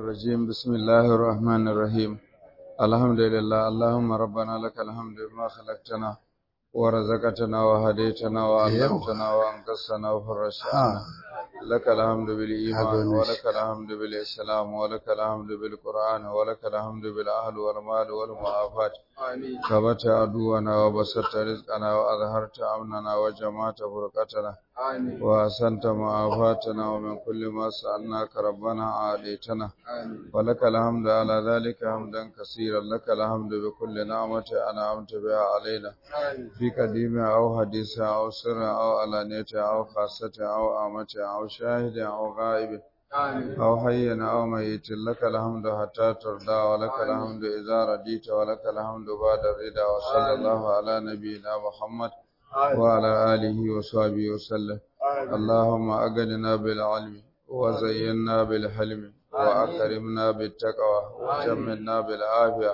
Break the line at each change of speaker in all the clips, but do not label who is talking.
الرجيم بسم الله الرحمن الرحيم الحمد لله اللهم ربنا لك الحمد بما خلقتنا ورزقتنا وهديتنا وعلمتنا وانقذتنا وفرجت عنا لك الحمد بالإيمان ولك الحمد بالإسلام ولك الحمد بالقرآن ولك الحمد بالأهل والمال والمعافاة كبت عدونا وبسطت رزقنا وأظهرت أمننا وجمعت فرقتنا وأحسنت معافاتنا ومن كل ما سألناك ربنا عاديتنا ولك الحمد على ذلك حمدا كثيرا لك الحمد بكل نعمة أنعمت بها علينا في قديم أو حديث أو سر أو علانية أو خاصة أو آمة أو شاهد أو غائب أو حي أو ميت لك الحمد حتى ترضى ولك الحمد إذا رضيت ولك الحمد بعد الرضا وصلى الله على نبينا محمد وعلى آله وصحبه وسلم اللهم أغننا بالعلم وزينا بالحلم وأكرمنا بالتقوى وجملنا بالعافية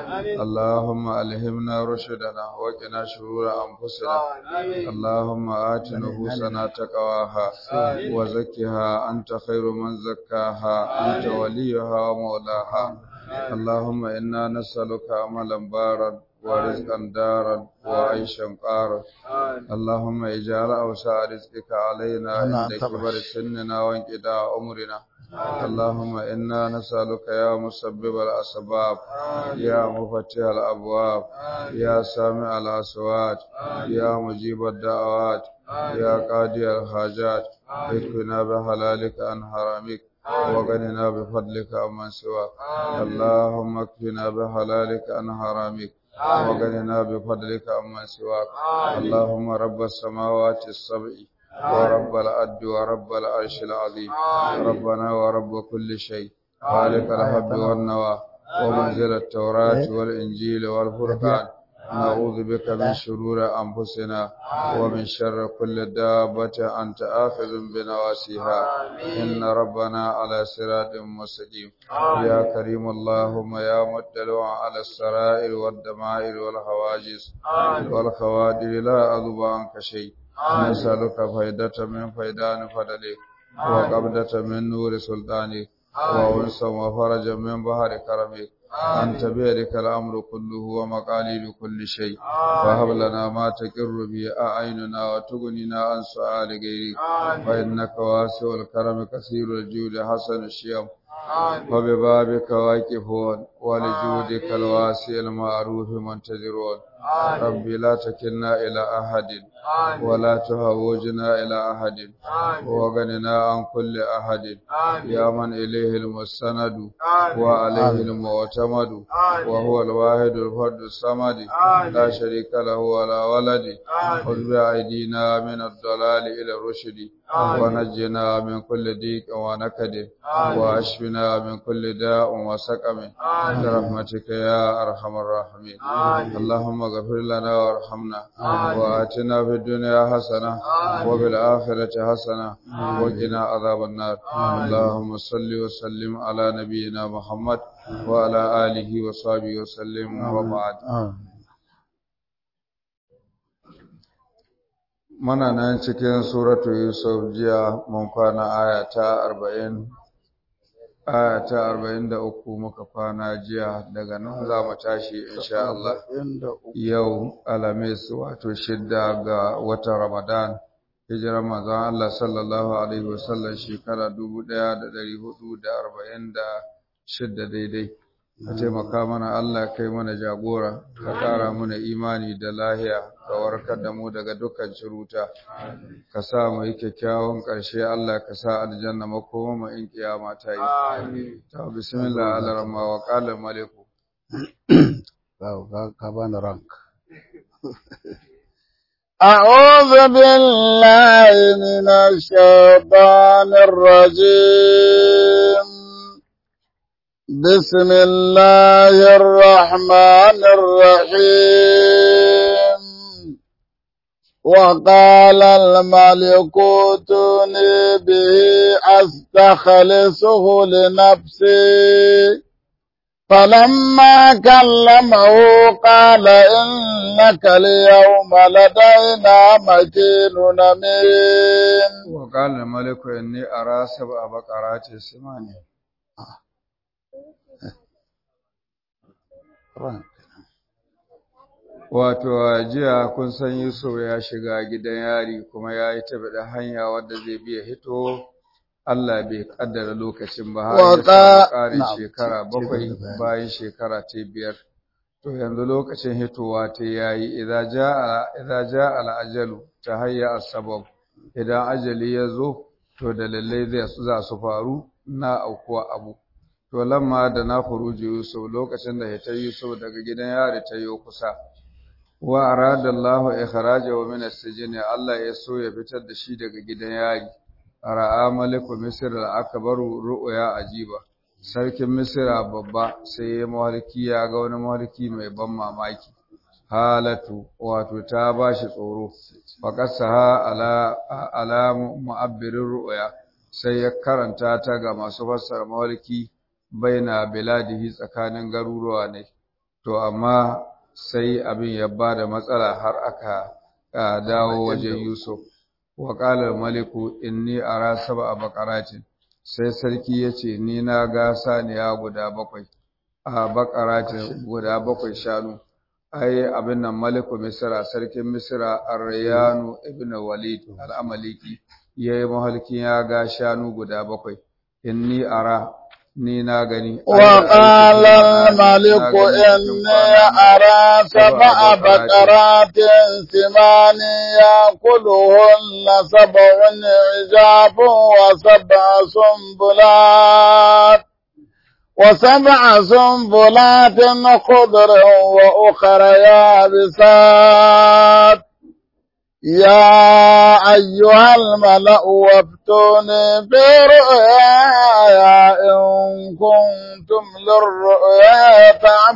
اللهم ألهمنا رشدنا وقنا شرور أنفسنا اللهم آت نفوسنا تقواها وزكها أنت خير من زكاها أنت وليها ومولاها اللهم إنا نسألك عملا بارا ورزقا دارا وعيشا قارا اللهم اجعل أوسع رزقك علينا عند كبر سننا وانقضاء عمرنا اللهم إنا نسألك يا مسبب الأسباب يا مفتح الأبواب يا سامع الأصوات يا مجيب الدعوات يا قاضي الحاجات اكفنا بحلالك عن حرامك وغننا بفضلك عمن سواك اللهم اكفنا بحلالك عن حرامك وغننا بفضلك عمن سواك اللهم رب السماوات السبع ورب الأرض ورب العرش العظيم ربنا ورب كل شيء خالق الحب والنوى ومنزل التوراة والإنجيل والفرقان نعوذ بك من شرور أنفسنا ومن شر كل دابة أنت آخذ بنواسيها إن ربنا على صراط مستقيم يا كريم اللهم يا مطلع على السرائر والدمائر والحواجز والخوادر لا أذب عنك شيء نسألك فايدة من فيدان فضلك وقبضة من نور سلطانك وأنسا وفرجا من بحر كرمك أنت بيدك الأمر كله ومقاليد كل شيء وهب لنا ما تقر به أعيننا وتغنينا عن سؤال غيرك فإنك واسع الكرم كثير الجود حسن الشيم وببابك واقفون ولجودك الواسع المعروف منتظرون ربي لا تكلنا إلى أحد ولا تهوجنا إلى أحد وغننا عن كل أحد يا من إليه المستند وعليه المعتمد وهو الواحد الفرد الصمد لا شريك له ولا ولد خذ بأيدينا من الضلال إلى الرشد ونجنا من كل ضيق ونكد واشفنا من كل داء وسقم برحمتك يا ارحم الراحمين اللهم اغفر لنا وارحمنا واتنا في الدنيا حسنه وفي الاخره حسنه وقنا عذاب النار اللهم صل وسلم على نبينا محمد وعلى اله وصحبه وسلم وبعد Muna nan cikin suratu Yusuf jiya mun kwana aya ta arba'in, aya ta arba'in da uku muka kwana jiya daga nan za mu tashi insha Allah yau alamis wato shidda ga watan Ramadan hijirar manzon Allah sallallahu alaihi wasallam shekara dubu ɗaya da ɗari hudu da arba'in da shidda daidai. ka taimaka mana Allah kai mana jagora ka ƙara mana imani da lahiya ka warkar da mu daga dukkan ciruta ka sa mu yi kyakkyawan ƙarshe Allah ka sa aljanna makoma mu in kiyama ta yi ta bismillah alarma wa qala maliku
ka bani rank أعوذ بالله من الشيطان الرجيم بسم الله الرحمن الرحيم وقال الملك ائتوني به استخلصه لنفسي فلما كلمه قال إنك اليوم لدينا مكين أمين
وقال الملك إني أرى سبع بقرات سمان wato jiya kun san Yusuf ya shiga gidan yari kuma ya yi tafi da hanya wadda zai biya hito Allah bai kaddara lokacin ba har ya
Waka-
samu ƙarin
na'am,
shekara
ci- ci gaba
bakwai
da bayani.
bayan shekara ta biyar to yanzu lokacin hitowa ta yayi idza jaa idza jaa al-ajalu tahayya as-sabab idan ajali ya zo to dalilai zai su za su faru na aukuwa abu to lamma da na furuji Yusuf lokacin da hitar Yusuf daga gidan yari ta yi kusa wa arada Allah ikhrajahu min as-sijn Allah ya so ya fitar da shi daga gidan yari ra'a maliku misr al-akbaru ru'ya ajiba sarkin misra babba sai ya mawarki ya ga wani mawarki mai ban mamaki halatu wato ta bashi tsoro faqasaha ala ala mu'abbirir ru'ya sai ya karanta ta ga masu fassara mawarki baina biladihi tsakanin garuruwa ne to amma sai abin ya bada matsala har aka ah, dawo wajen Yusuf wa qala maliku inni ara sab'a baqaratin sai sarki yace ni na ga saniya guda bakwai a baqaratin guda bakwai shanu ai abin nan maliku misra sarkin misra ar-rayanu ibn walid al-amaliki yayi mahalkin ya ga shanu guda bakwai inni ara ni na gani
وقال الملك إني أرى سبع بقرات سمان يأكلهن سبع عجاف وسبع سنبلات وسبع سنبلات خضر وأخر يابسات يا أيها الملأ وافتوني في رؤياي إن كنتم للرؤيا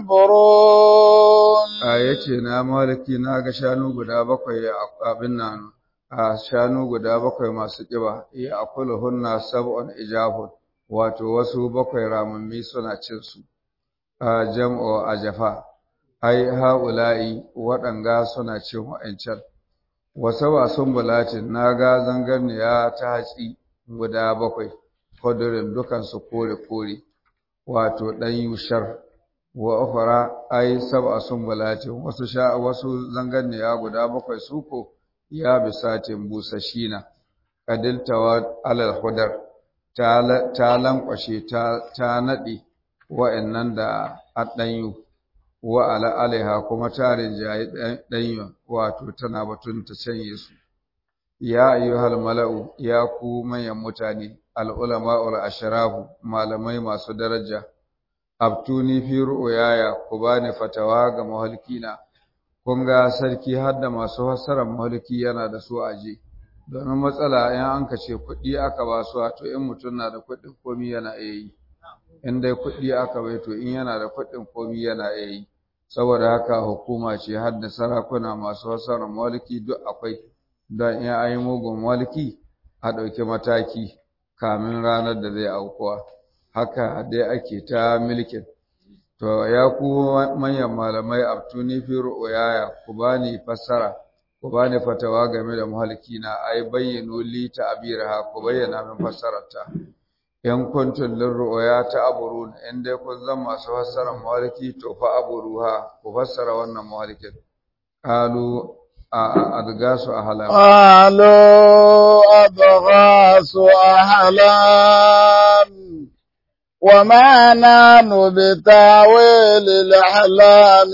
تعبرون
a yace na maliki na ga shanu guda bakwai a abin nan a shanu guda bakwai masu kiba ya akuluhunna sab'un ijabun wato wasu bakwai ramammi suna cin su a jam'u ajafa ai haula'i waɗanga suna cin wa'ancan wasu ba sun bulatin na ga zangarniya ta hatsi guda bakwai kudurin dukansu kore-kore wato ɗan yushar wa ukhra ay sab'a sumbulatin wasu sha wasu zanganniya guda bakwai suko ya bisatin busashina kadiltawa alal hudar ta la- ta lankwashe ta ta nade wa'annan da addanyu wa ala alaiha kuma ta rinjayi danyu wato tana batun ta canye su ya ayyuhal mala'u ya ku manyan mutane al ulama'ul ashrafu malamai masu daraja abtuni fi ru'yaya ku bani fatawa ga mahalkina kun ga sarki har da masu fassarar mahalki yana da su aje domin matsala in an ka ce kuɗi aka ba su to in mutum na da kuɗin komi yana iya yi in dai kuɗi aka bai to in yana da kuɗin komi yana iya yi saboda haka hukuma ce har da sarakuna masu fassarar mahalki duk akwai don in an yi mugun mahalki a ɗauki mataki kamin ranar da zai aukuwa haka dai ake ta milkin to ya ku manyan malamai abtuni fi ru'yaya ku bani fassara ku bani fatawa game da muhalkina ai bayyinu li ta'biraha ku bayyana min fassararta in kuntum lirru'ya ta'burun in dai kun zan masu fassara muhalki to fa aburuha ku fassara wannan muhalkin qalu a adgasu ahlam
قالوا أضغاث أحلام وما نحن بتاويل الأحلام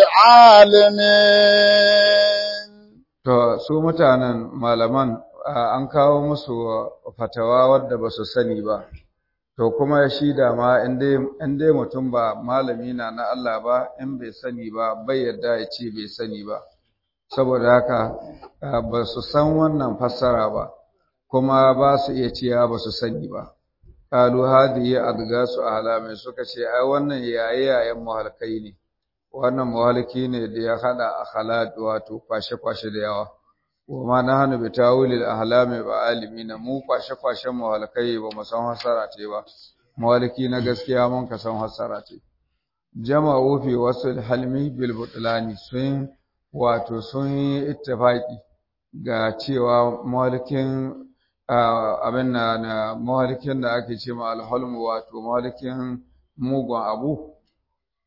بعالمين
To, su mutanen malaman a, an kawo musu fatawa wadda ba su sani ba, to kuma shi da ma in dai mutum ba malami na na Allah ba, in bai sani ba, bai yadda ya ce bai sani ba. Saboda haka a, ba su san wannan fassara ba, kuma ba su iya cewa ba su sani ba. Kalu hadihi adgasu ahlamai suka ce, ai wannan yaye yayen muhalkai ne. wannan mawaliki ne da ya hada akhlaq wato kwashe-kwashe da yawa wa ma nahnu bi tawilil ahlami ba alimina mu kwashe-kwashen mawalikai ba mu san hasara ce ba mawaliki na gaskiya mun ka san hasara ce jama'u fi wasul halmi bil butlani sun wato sun yi ittifaqi ga cewa mawalikin abin na mawalikin da ake ce ma alhalmu wato mawalikin mugun abu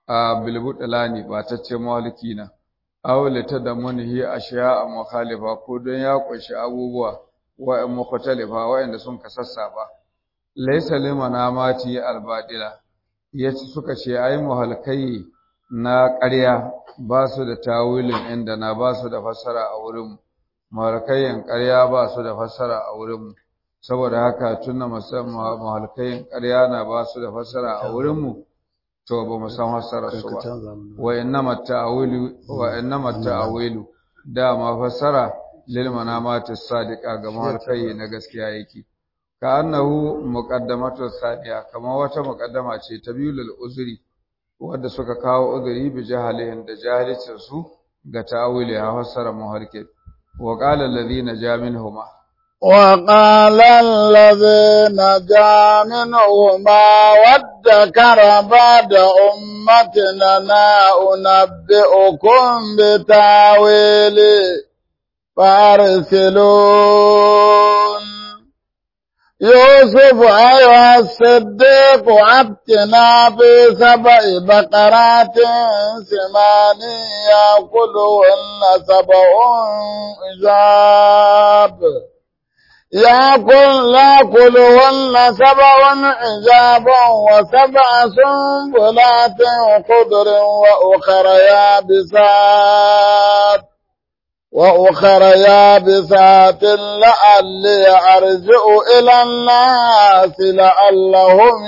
a bilbudalani ba ta ce mawaliki na awlita da munhi ashiya mukhalifa ko don ya kunshi abubuwa wa mukhtalifa wa'anda sun kasassa ba laysa limana mati albadila yace suka ce ai muhalkai na ƙarya ba su da tawilin inda na ba su da fassara a wurin muhalkayin ƙarya ba su da fassara a wurin saboda haka tunna musamman muhalkayin ƙarya na ba su da fassara a wurin mu to ba mu san fassara su ba wa innama ta'awilu wa innama ta'awilu dama fassara lil manamati sadiqa ga muhalkayi na gaskiya yake ka annahu muqaddamatu sadiya kamar wata muqaddama ce ta biyu lil uzri wanda suka kawo uzuri bi jahalihin da jahalicin su ga ta'awili a fassara muhalkin wa qala alladhina ja minhuma
وقال الذي نجا منهما وادكر بعد أمتنا أنبئكم بتاويله فارسلون يوسف أيها الصديق أبتنا في سبع بقرات سمان يأكلهن سبع إجاب يأكل يأكلهن سبع عجاب وسبع سنبلات خضر وأخر يابسات وأخر يابسات لعلي أرجع إلى الناس لعلهم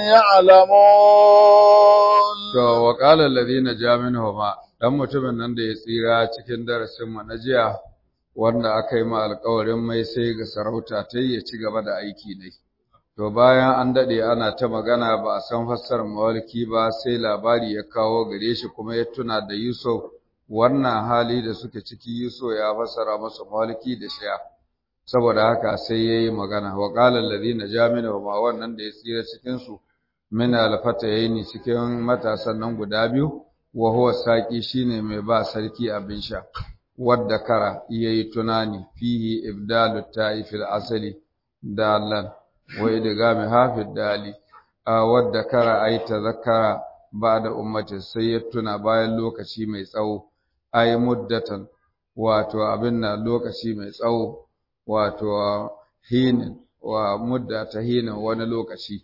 يعلمون.
وقال الذين جاء منهما dan mutumin nan da ya tsira cikin darasin mu na jiya wanda aka yi ma alƙawarin mai sai ga sarauta ta ya ci gaba da aiki ne. To bayan an daɗe ana ta magana ba a san fassarar mawalki ba sai labari ya kawo gare shi kuma ya tuna da Yusuf wannan hali da suke ciki Yusuf ya fassara masa mawalki da shiya. Saboda haka sai ya yi magana wa ƙalar ladina jamina ma wannan da ya tsira cikinsu min alfatayni cikin matasan nan guda biyu wa huwa saqi shine mai ba sarki abin sha. wadda kara yayi tunani fihi ibdalu ta'ifil asali dalan wa idgami hafid dali a wadda kara ay tazakkara ba'da ummati sai ya tuna bayan lokaci mai tsawo ay muddatan wato abin nan lokaci mai tsawo wato hinin wa mudda ta hinin wani lokaci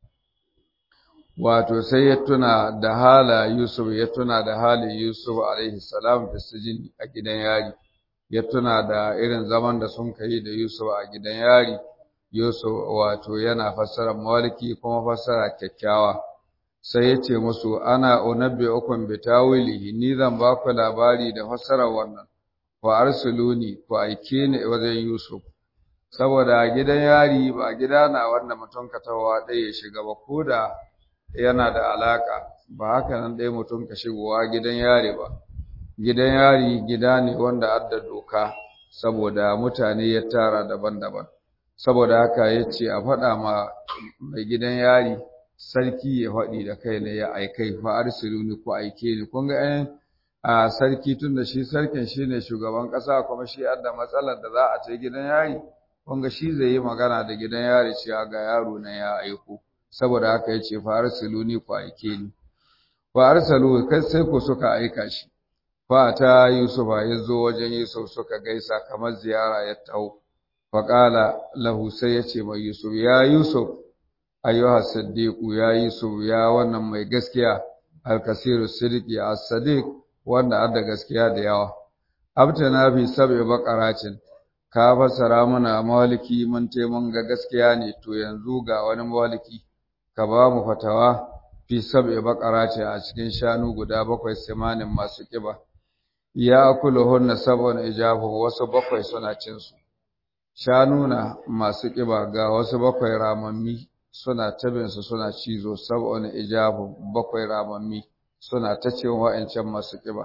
wato sai ya tuna da hala Yusuf ya tuna da halin Yusuf alaihi salam da sijin a gidan yari ya tuna da irin zaman da sun kai da Yusuf a gidan yari Yusuf wato yana fassara mawalki kuma fassara kyakkyawa sai ya ce musu ana unabbi ukun bi tawilihi ni zan ba ku labari da fassara wannan wa arsuluni ku aike ni wajen Yusuf saboda gidan yari ba gida na wanda mutum ka tawa ɗaya ya shiga ba ko da yana da alaka ba haka nan ɗaya mutum ka shigowa gidan yari ba gidan yari gida ne wanda adda doka saboda mutane ya tara daban-daban saboda haka ya ce a faɗa ma mai gidan yari sarki ya faɗi da kai ne ya aikai fa arsiluni ko aike ni kun ga ɗayan a sarki tun da shi sarkin shi ne shugaban ƙasa kuma shi adda matsalar da za a ce gidan yari kun ga shi zai yi magana da gidan yari cewa ga yaro na ya aiko saboda haka yace fa arsiluni ku aike ni fa arsalu kai sai ku suka aika shi fa ta yusufa yazo wajen yusuf suka gaisa kamar ziyara ya taho fa qala lahu sai yace mai yusuf ya yusuf ayyuha siddiqu ya yusuf ya wannan mai gaskiya alkasiru siddiqi as-sadiq wanda adda gaskiya da yawa abtana fi sab'i baqaratin ka fassara mana mawaliki mun ce mun ga gaskiya ne to yanzu ga wani mawaliki ka ba mu fatawa fi sab'i baqarati a cikin shanu guda bakwai simanin masu kiba ya hunna sab'un ijabu wasu bakwai suna cin su shanu na masu kiba ga wasu bakwai ramammi suna tabin su suna cizo sab'un ijabu bakwai ramammi suna ta cin wa'ancan masu kiba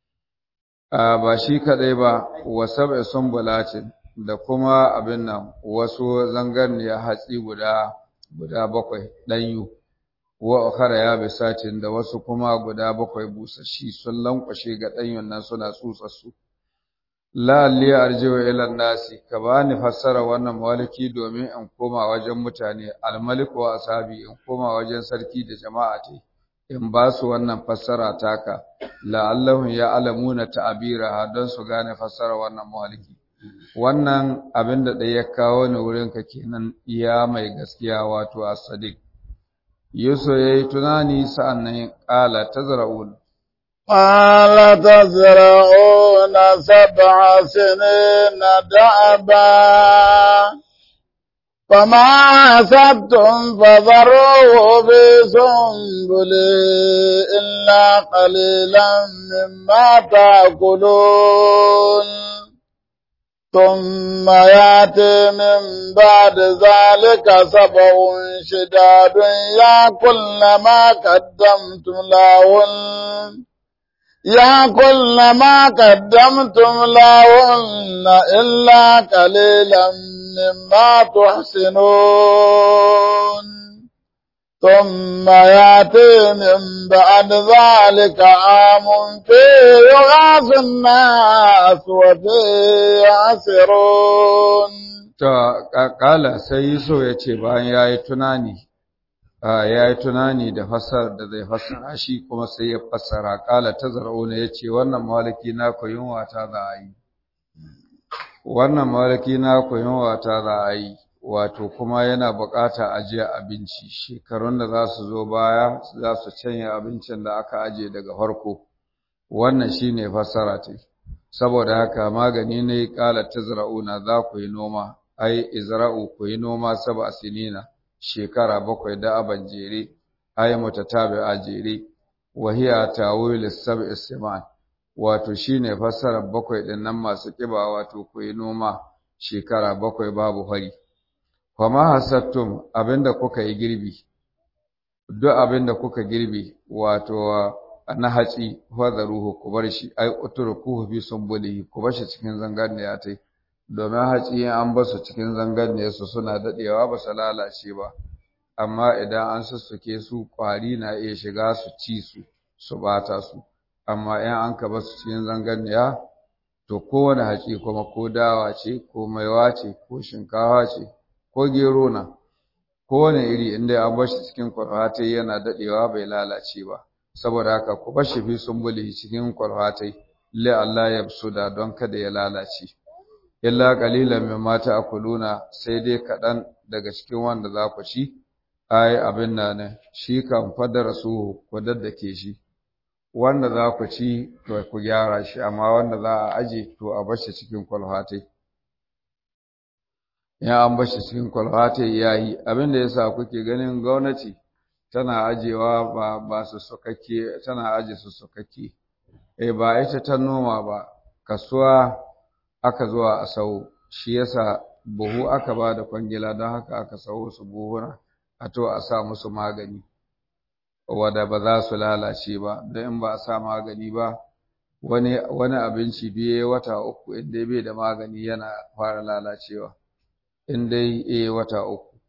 a ba shi kadai ba wa sab'i sumbulatin da kuma abin nan wasu zangarniya hatsi guda guda bakwai ɗanyu wa ukhara ya bisatin da wasu kuma guda bakwai busashi sun lankwashe ga ɗanyun nan suna tsutsarsu la li arjiwa ila nasi ka bani fassara wannan maliki domin in koma wajen mutane almalik wa ashabi in koma wajen sarki da jama'a tai in ba su wannan fassara taka la'allahum ya'lamuna ta'biraha don su gane fassara wannan muhaliki wannan abin da ɗaya ya kawo ni wurin ka kenan iya mai gaskiya wato as-sadiq Yusuf yayi tunani sa'annan qala tazra'un
قال تزرعون سبع سنين دأبا فما حسبتم فذروه في سنبله إلا قليلا مما تأكلون ثم يأتي من بعد ذلك سبع شداد يأكلن ما قدمتم لهن يأكلن ما قدمتم لهن إلا قليلا مما تحسنون ثم يأتي من بعد ذلك عام فيه يغاث الناس وفيه يعسرون
kala sai Yusuf ya ce bayan ya yi tunani ya yi tunani da fassarar da zai fassara shi kuma sai ya fassara kala ta zara'una ya ce wannan malaki na ku yunwa ta za a yi wannan malaki na ku yunwa ta za a yi wato kuma yana bukata ajiye abinci shekarun da za su zo baya za su canye abincin da aka aje daga farko wannan shine fassara ta saboda haka magani ne kala tazra'una za ku yi noma ai izra'u ku yi noma saba sinina shekara bakwai da aban jere ai mutatabi a jere wahiya tawil sab'i siman wato shine fassara bakwai din nan masu kiba wato ku yi noma shekara bakwai babu hari Fama hasattum abinda kuka yi girbi, duk abinda kuka girbi wato na haci ruhu ku bar shi, ai utrukuhu fi sunbulihi ku bar shi cikin zangarniya tai. Domin haci in an basu cikin zangarniya su suna dadewa ba su lalace ba. Amma idan an sussuke su kwari na iya shiga su ci su, su bata su. Amma in an ka basu cikin zangarniya to kowane haci kuma ko dawa ce, ko maiwa ce, ko shinkawa ce, ko gero na kowane iri inda an bar shi cikin kwarfatai yana dadewa bai lalace ba saboda haka ku bar shi fi sumbuli cikin kwarfatai la Allah ya da don kada ya lalace illa qalilan mimma ta'kuluna sai dai kadan daga cikin wanda za ku ci ai abin nan shi kan fadara su ku daddake shi wanda za ku ci to ku gyara shi amma wanda za a aje to a bar shi cikin kwalfatai ya an bashi cikin kwalfata ya yi abin da ya sa kuke ganin gwamnati tana ajewa ba ba su sukakke tana aje su sukakke eh ba ita ta noma ba kasuwa aka zuwa a sau shi yasa buhu aka ba da kwangila don haka aka sau su buhuna a to a sa musu magani wanda ba za su lalace ba don in ba a sa magani ba wani wani abinci biye wata uku in dai bai da magani yana fara lalacewa in dai eh wata uku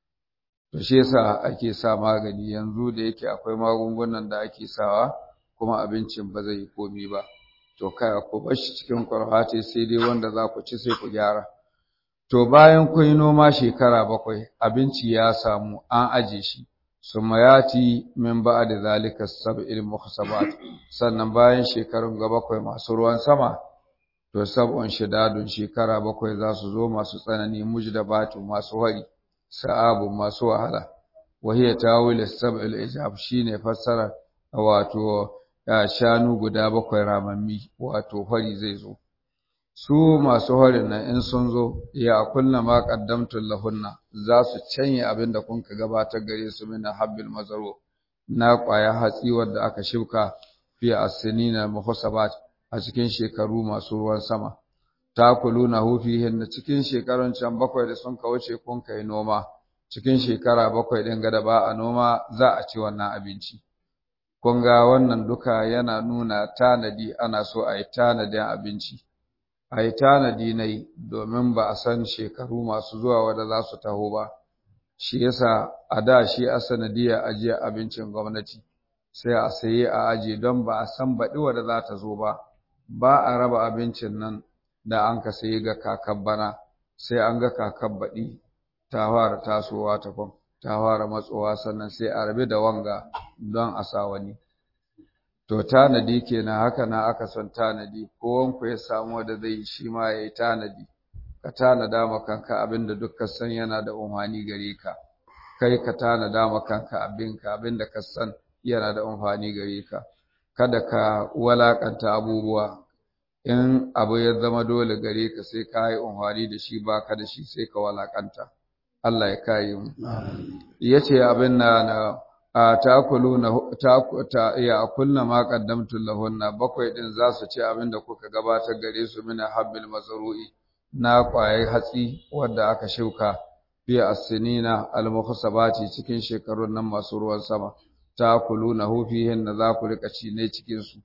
to shi yasa ake sa magani yanzu da yake akwai magungunan da ake sawa kuma abincin ba zai yi komi ba to kai ku bar shi cikin kwarfate sai dai wanda za ku ci sai ku gyara to bayan kun yi noma shekara bakwai abinci ya samu an aje shi summa yati min ba'da zalika sab'il muhsabat sannan bayan shekarun ga bakwai masu ruwan sama to sab'un shidadun shekara bakwai za su zo masu tsanani mujdabatu masu hari sa'abu masu wahala wahiya tawil sab'il ijab shine fassara wato shanu guda bakwai ramammi wato hari zai zo su masu harin nan in sun zo ya kunna ma qaddamtu lahunna za su canye abin da kun ka gabatar gare su min habbil mazaro na kwaya hatsi wanda aka shuka fi as-sinina muhsabat a cikin shekaru masu ruwan sama takuluna hu fihin cikin shekarun can bakwai da sun wuce kun kai noma cikin shekara bakwai din gada ba a noma za a ci wannan abinci kun ga wannan duka yana nuna tanadi ana so a yi tanadin abinci a yi tanadi na yi domin ba a san shekaru masu zuwa wadda za su taho ba shi yasa a da shi a sanadiyar ajiyar abincin gwamnati sai a saye a aje don ba a san baɗi wadda za ta zo ba ba a raba abincin nan da an ka sayi ga kakan bana sai an ga kakan baɗi ta fara tasowa ta kwan ta fara matsowa sannan sai a rabe da wanga don a sa wani to tanadi kenan haka na aka son tanadi kowanku ya samu wanda zai shi ma ya yi tanadi ka tanada ma kanka abin da duk ka san yana da umhani gare ka kai ka tanada ma kanka abinka abin da ka san yana da umhani gare ka kada ka walakanta abubuwa in abu ya zama dole gare ka sai ka yi umhani da shi ba ka da shi sai ka walakanta Allah ya kayi mu yace abin na na ta'kuluna ta ya kulna ma qaddamtu lahunna bakwai din za su ci abin da kuka gabatar gare su min habbil mazru'i na kwaye hatsi wanda aka shuka fi as-sinina al-mukhsabati cikin shekarun nan masu ruwan sama ta'kuluna hu fihin da za ku rika ci ne cikin su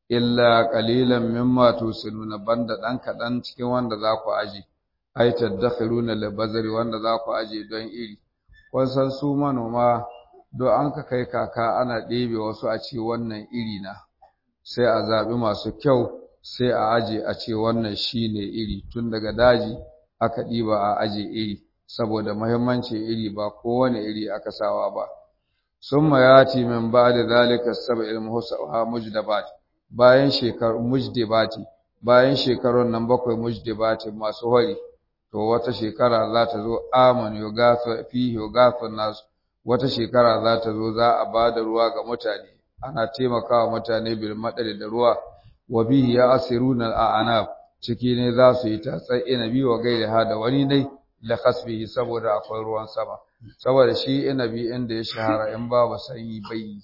illa qalilan mimma tusinuna banda dan kadan cikin wanda za ku aji ai tadakhiruna libazari wanda za ku aje don iri kun san su manoma don an ka kai kaka ana ɗebe wasu a ce wannan iri na sai a zaɓi masu kyau sai a aje a ce wannan shi ne iri tun daga daji aka ɗiba a aje iri saboda muhimmancin iri ba kowane iri aka sawa ba sun mayati min ba da zalika sab'il muhsaha mujdabat bayan shekaru mujdibati bayan shekarun nan bakwai mujdibati masu hori to wata shekara za ta zo aman yugathu fihi yugathu nasu wata shekara za ta zo za a ba da ruwa ga mutane ana taimakawa mutane bil madari da ruwa wa bihi ya asiruna al'anab ciki ne za su yi tatsar inabi wa gairi ha da wani ne da kasbihi saboda akwai ruwan sama saboda shi inabi inda ya shahara in babu sanyi bai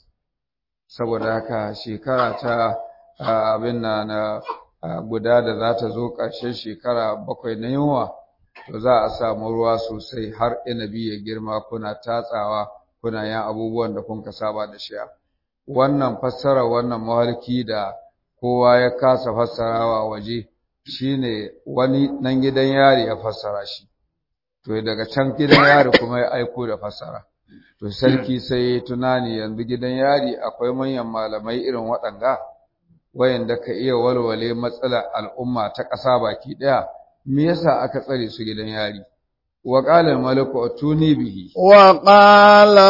saboda haka shekara ta abin na na guda da za ta zo ƙarshen shekara bakwai na yunwa to za a samu ruwa sosai har inabi ya girma kuna tatsawa kuna yin abubuwan da kun saba da shi wannan fassara wannan mahalki da kowa ya kasa fassarawa waje shine wani nan gidan yari ya fassara shi to daga can gidan yari kuma ya aiko da fassara to sarki sai ya tunani yanzu gidan yari akwai manyan malamai irin waɗanga wayanda ka iya walwale matsalar al'umma ta ƙasa baki ɗaya me yasa aka tsare su gidan yari wa qala al-maliku atuni bihi
wa qala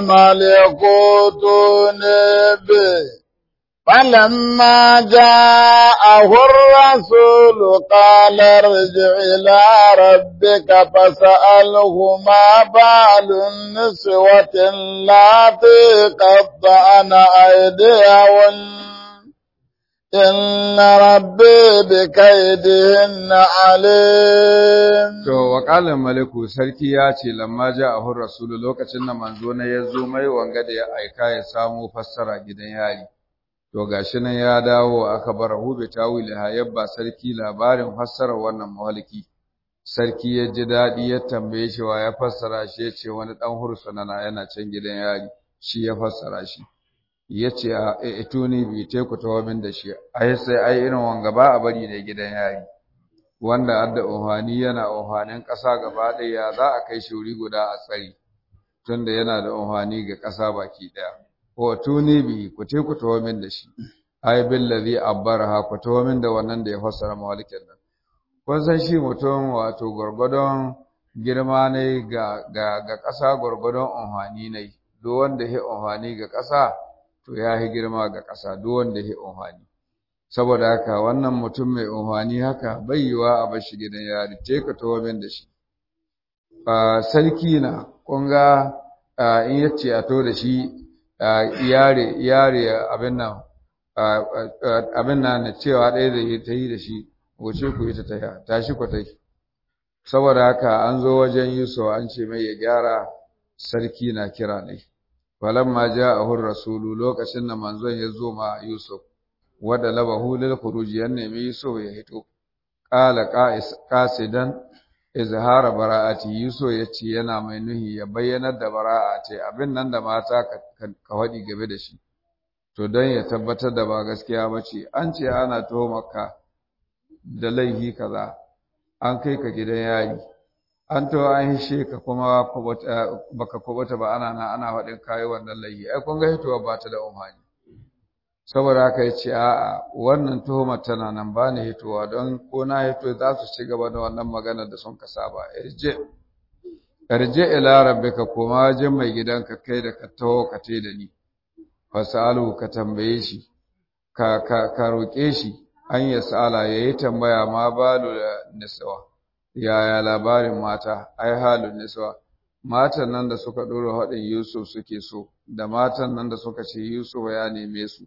al-maliku atuni bihi فلما جاءه الرسول قال ارجع إلى ربك فسأله ما بال النسوة اللاتي قطعن أيديهن إن ربي بكيدهن عليم
to waƙalin maliku sarki ya ce lamma ja a hun rasulu lokacin da manzo na ya zo mai wanga da ya aika ya samu fassara gidan yari to gashi nan ya dawo aka bar hube tawili ha yabba sarki labarin fassara wannan mahalki sarki ya ji daɗi ya tambaye shi wa ya fassara shi ya ce wani ɗan hursuna na yana can gidan yari shi ya fassara shi ya ce a ituni bi te ku tawo min da shi ai sai ai irin wanga ba a bari da gidan yari wanda adda ohani yana ohanin ƙasa gaba ɗaya ya za a kai shi wuri guda a tsari tunda yana da ohani ga ƙasa baki ɗaya ko tuni bi ku te ku tawo min da shi ai billazi abbaraha ku tawo min da wannan da ya fassara mawalikin nan kun san shi mutum wato gwargwadon girma ne ga ga ga ƙasa gwargwadon ohani ne duk wanda ya ohani ga ƙasa to ya yi girma ga ƙasa duk wanda ya unhani saboda haka wannan mutum mai unhani haka bai yiwa a bar shi gidan yari te ka tawo min da shi sarki na kun ga in yace a to da shi yare yare abin nan abin nan na cewa ɗaya da ta yi da shi wuce ku ita ta tashi ku tai saboda haka an zo wajen Yusuf an ce mai ya gyara sarki na kira ne falamma ja'ahu rasulu lokacin da manzon ya zo ma Yusuf wada labahu lil khuruj ya nemi Yusuf ya hito qala qais qasidan izhara bara'ati Yusuf yace yana mai nuhi ya bayyanar da bara'a ce abin nan da mata ka wadi gabe da shi to don ya tabbatar da ba gaskiya bace an ce ana maka da laifi kaza an kai ka gidan yari an to an hishe ka kuma baka kubata ba ana na ana faɗin kayi wannan laifi ai kun ga hitowa ba ta da umhani saboda haka yace a'a wannan tuhumar tana nan ba ni hitowa don ko na hito za su ci gaba da wannan magana da sun ka saba irje arje ila rabbika koma wajen mai gidanka kai da ka taho ka te da ni fasalu ka tambaye shi ka ka ka roke shi an ya sala yayi tambaya ma balu da niswa yaya labarin mata ai halin niswa matan nan da suka dora hadin Yusuf suke so da matan nan da suka ce Yusuf ya neme su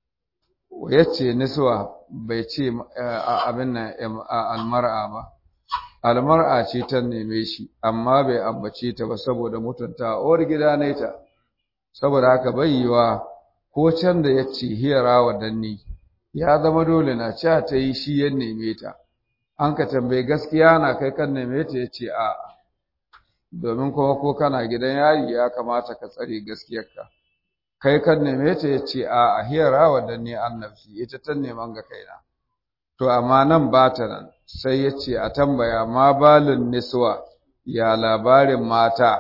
yace niswa bai ce abin nan almar'a ba almar'a ce ta neme shi amma bai ambace ta ba saboda mutunta uwar gida ne ta saboda haka bai yiwa ko can da yace hiyara wa danni ya zama dole na cewa ta yi shi ya neme ta an ka tambaye gaskiya na kai kan neme ta yace a domin kuma ko kana gidan yari ya kamata ka tsare gaskiyarka kai kan neme ta yace a a hiyara wa danni annabci ita ta neman ga kaina to amma nan ba ta nan sai ya ce a tambaya ma balin niswa ya labarin mata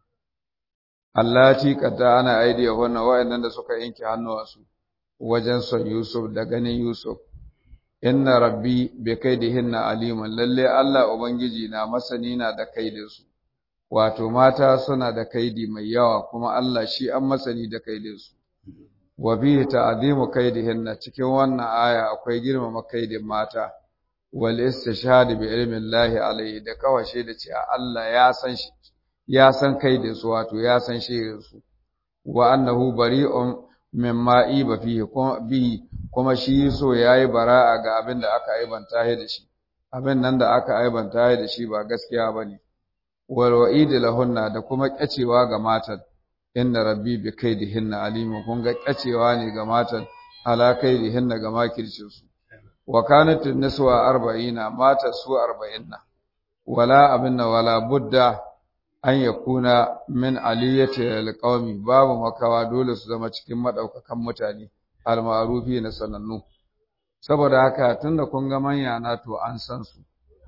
allati qadda ana aidiya wannan wayannan da suka yanke hannuwansu wajen son Yusuf da ganin Yusuf inna rabbi bi kaidihinna aliman lalle Allah ubangiji na masani na da kaidinsu wato mata suna da kaidi mai yawa kuma Allah shi an masani da kaidinsu wa bihi ta'zimu kaidihinna cikin wannan aya akwai girmama kaidin mata wal istishhad bi ilmi Allah alayhi da kawashe da cewa Allah ya san shi ya san kaidin su wato ya san shirin su wa annahu bari'un mimma iba fihi kuma bi kuma shi so yayi bara'a ga abin da aka aibanta shi da shi abin nan da aka aibanta shi da shi ba gaskiya bane wal wa'id lahunna da kuma kyacewa ga matan inna rabbi bi kaidihinna alimu kun ga kacewa ne ga matan ala kaidihinna ga makircin su wa kanat niswa 40 mata su 40 wala abinna wala budda an yakuna min aliyati alqawmi babu makawa dole su zama cikin madaukakan mutane almarufi na sanannu saboda haka tunda kun ga manya na to an san su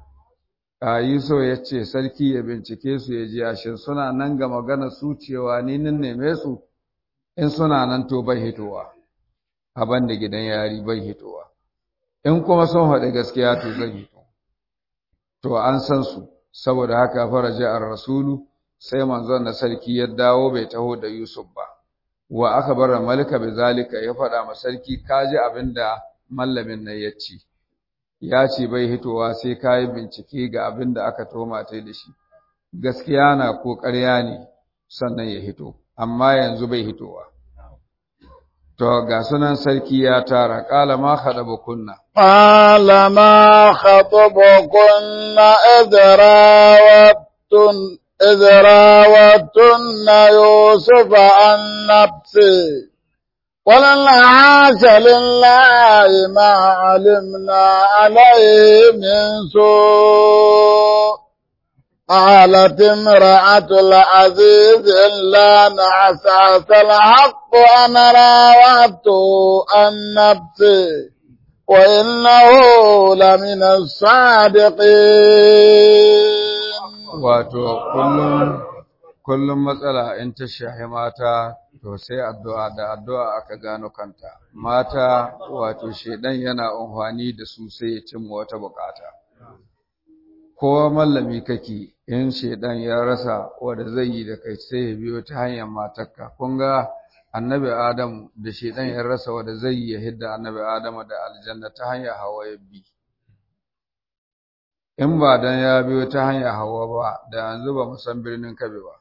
Yusuf ya ce sarki ya bincike su ya ji ashin suna nan ga magana su cewa ni nan neme su in suna nan to bai hitowa aban da gidan yari bai hitowa in kuma sun haɗe gaskiya to zai hito to an san su saboda haka faraja ar-rasulu sai manzon na sarki ya dawo bai taho da Yusuf ba wa aka bar malika bi zalika ya faɗa ma sarki kaji abinda mallamin nan ya ce ya ce bai hitowa sai ka yi bincike ga abin da aka toma ta da shi gaskiya na ko ƙarya ne sannan ya hito amma yanzu bai hitowa to ga sunan sarki ya tara ƙala ma haɗa kunna
قال ما خطبكن إذ راوتن إذ راوتن يوسف عن نفسه قلنا عاش لله ما علمنا عليه من سوء قالت امرأة العزيز إلا نعسعس الحق أنا راودته عن نفسي وإنه لمن الصادقين
wato kullum kullum matsala in ta shahi mata to sai addu'a da addu'a aka gano kanta mata wato shedan yana amfani da su sai ya cimma wata bukata kowa mallami kake in shedan ya rasa wanda zai yi da kai sai ya biyo ta hanyar matarka kun ga annabi adamu da shedan ya rasa wanda zai yi ya hidda annabi adamu da aljanna ta hanyar hawa ya bi in ba dan ya biyo ta hanyar hawa ba da yanzu ba mu san birnin kabe ba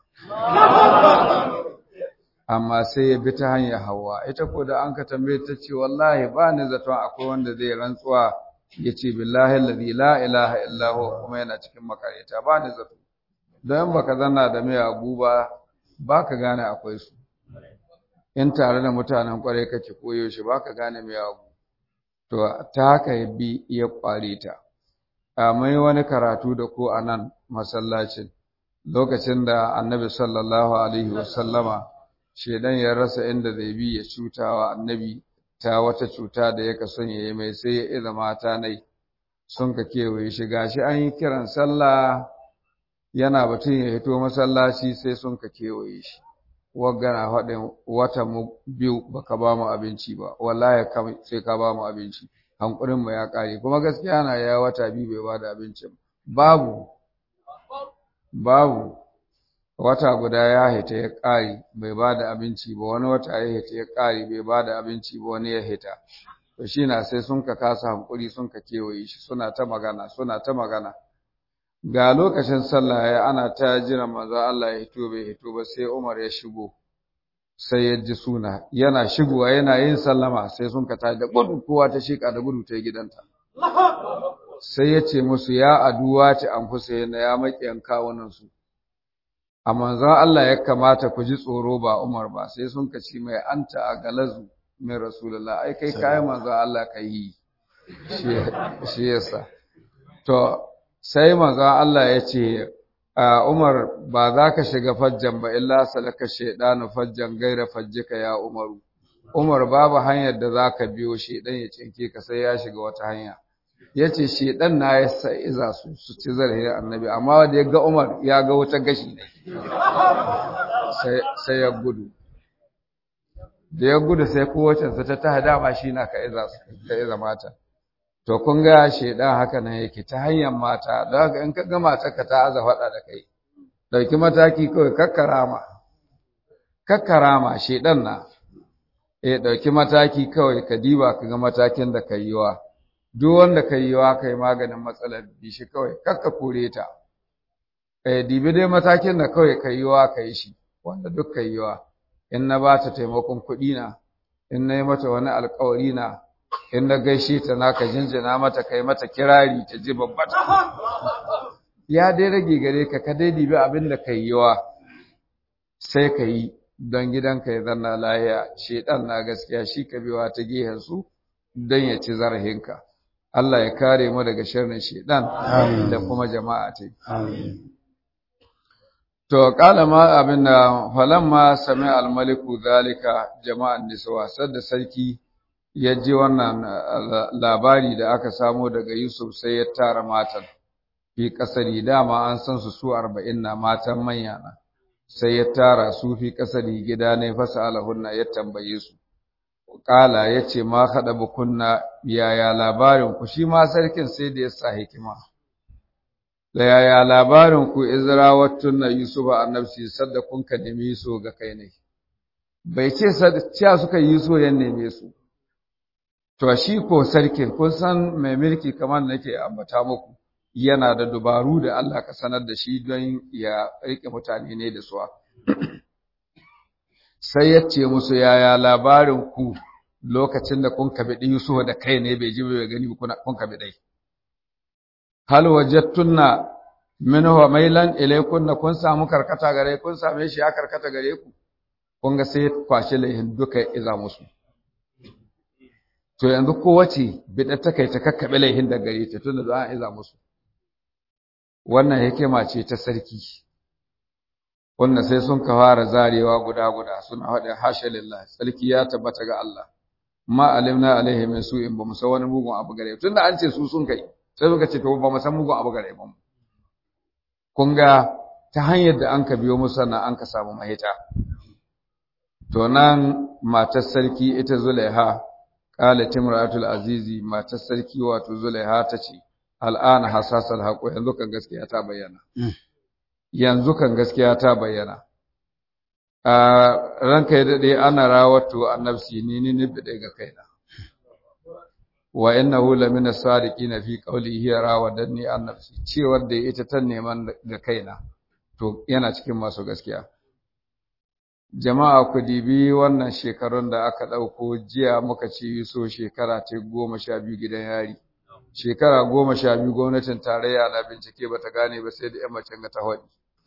amma sai ya bi ta hanyar hawa ita ko da an ka tambaye ta ce wallahi ba ni zaton akwai wanda zai rantsuwa ya ce billahi alladhi la ilaha illa huwa kuma yana cikin makareta ba ni zato don baka zanna da mai abu ba baka gane akwai su in tare da mutanen kwarai kake koyo shi baka gane mai abu to ta haka ya bi ya kware ta a mai wani karatu da ko a nan masallacin lokacin da annabi sallallahu alaihi wasallama shedan ya rasa inda zai bi ya cutawa annabi ta wata cuta da yaka son yayi mai sai ya iza mata nai sun ka kewaye shi gashi an yi kiran sallah yana batun ya hito masallaci sai sun ka kewaye shi waggana faɗin wata mu biyu baka ba mu abinci ba wallahi sai ka ba mu abinci hankurin mu ya kare kuma gaskiya na ya wata biyu bai ba da abincin babu babu wata guda ya hita ya ƙari bai ba da abinci ba wani wata ya hita ya ƙari bai ba da abinci ba wani ya hita to shi na sai sun ka kasa hankuri sun ka kewaye shi suna ta magana suna ta magana ga lokacin sallah ya ana ta jiran manzo Allah ya hito bai hito ba sai Umar ya shigo sai ya ji suna yana shigowa yana yin sallama sai sun ka tada gudu kowa ta shika da gudu ta gidanta sai ya ce musu ya aduwa ce an Husaina ya makiyan kawunan su a manzon Allah ya kamata ku ji tsoro ba Umar ba sai sun ka ci mai anta a galazu min rasulullah ai kai kai manzon Allah ka yi shi yasa to sai manzon Allah ya ce Umar ba za ka shiga fajjan ba illa salaka shaydanu fajjan gaira fajjika ya Umaru Umar babu hanyar da za ka biyo shaidan ya cinke ka sai ya shiga wata hanya ya ce shaidan na ya sa iza su su ci zarafin annabi amma wanda ya ga Umar ya ga wata gashi ne sai ya gudu da ya gudu sai kowacensa ta ta dama shi na ka iza mata to kun ga shaidan haka nan yake ta hanyar mata don haka in ka ga matarka ta aza faɗa da kai ɗauki mataki kawai kakkarama kakkarama shaidan na eh ɗauki mataki kawai ka diba ka ga matakin da ka yi wa duk wanda ka yi wa ka yi maganin matsalar bi shi kawai kakka kore ta eh dibi dai matakin da kawai ka yi wa ka yi shi wanda duk ka yi wa in na ba ta taimakon kuɗi na in na yi mata wani alkawari na in na gaishe ta na ka jinjina mata kai mata kirari ta ji babbata ya dai rage gare ka ka dai dibi abin da ka yi wa sai ka yi don gidanka ya zanna lahiya shedan na gaskiya shi ka biwa ta gehen su don ya ci zarahinka Allah ya kare mu daga sharrin shedan da kuma jama'a ta to kala ma abin da falamma sami almaliku zalika jama'an niswa sadda sarki ya ji wannan labari da aka samo daga Yusuf sai ya tara matan fi kasari dama an san su su 40 na matan manya na sai ya tara su fi kasari gida ne fasa alahunna ya tambaye su kala ya ce ma haɗa bukunna yaya labarin ku shi ma sarkin sai da ya sa hikima da yaya labarin ku izrawattun na yusuf a annabci sadda kun ka nemi so ga kai ne bai ce cewa suka yi so ya neme su to shi ko sarkin kun san mai mulki kamar nake ambata muku yana da dubaru da Allah ka sanar da shi don ya rike mutane ne da suwa. Sai ya ce musu yaya labarin ku lokacin da kun kabi Yusuf da kai ne bai ji bai gani kun kabi dai. Hal wajattunna min huwa mailan ilaykunna kun samu karkata gare kun same shi ya karkata gare ku. Kun ga sai kwashi laihin duka iza musu. To yanzu kowace bid'a ta kai ta kakkabe laihin da gare ta tunda za a iza musu. wannan hikima ce ta sarki wannan sai sun ka fara zarewa guda guda suna haɗe hasha lillah sarki ya tabbata ga Allah ma alimna alaihi min su'in ba mu san wani mugun abu gare tunda an ce su sun kai sai suka ce to ba mu san mugun abu gare ba kun ga ta hanyar da an ka biyo musu sannan an ka samu mahita to nan matar sarki ita Zulaiha qalat imra'atul azizi matar sarki wato Zulaiha ta ce al'ana hasasal haƙo yanzu kan gaskiya ta bayyana. Yanzu kan gaskiya ta bayyana. Ranka ya daɗe ana rawatu annabsi ni ni ni bide ga kaina. Wa inna hu la min as-sadiqina fi qawlihi rawadanni annabsi cewar da ita ta neman ga kaina to yana cikin masu gaskiya. Jama'a ku dibi wannan shekarun da aka ɗauko jiya muka ci so shekara ta goma sha biyu gidan yari. shekara goma sha biyu gwamnatin tarayya na bincike ba ta gane ba sai da ‘yan macen ga ta haɗi.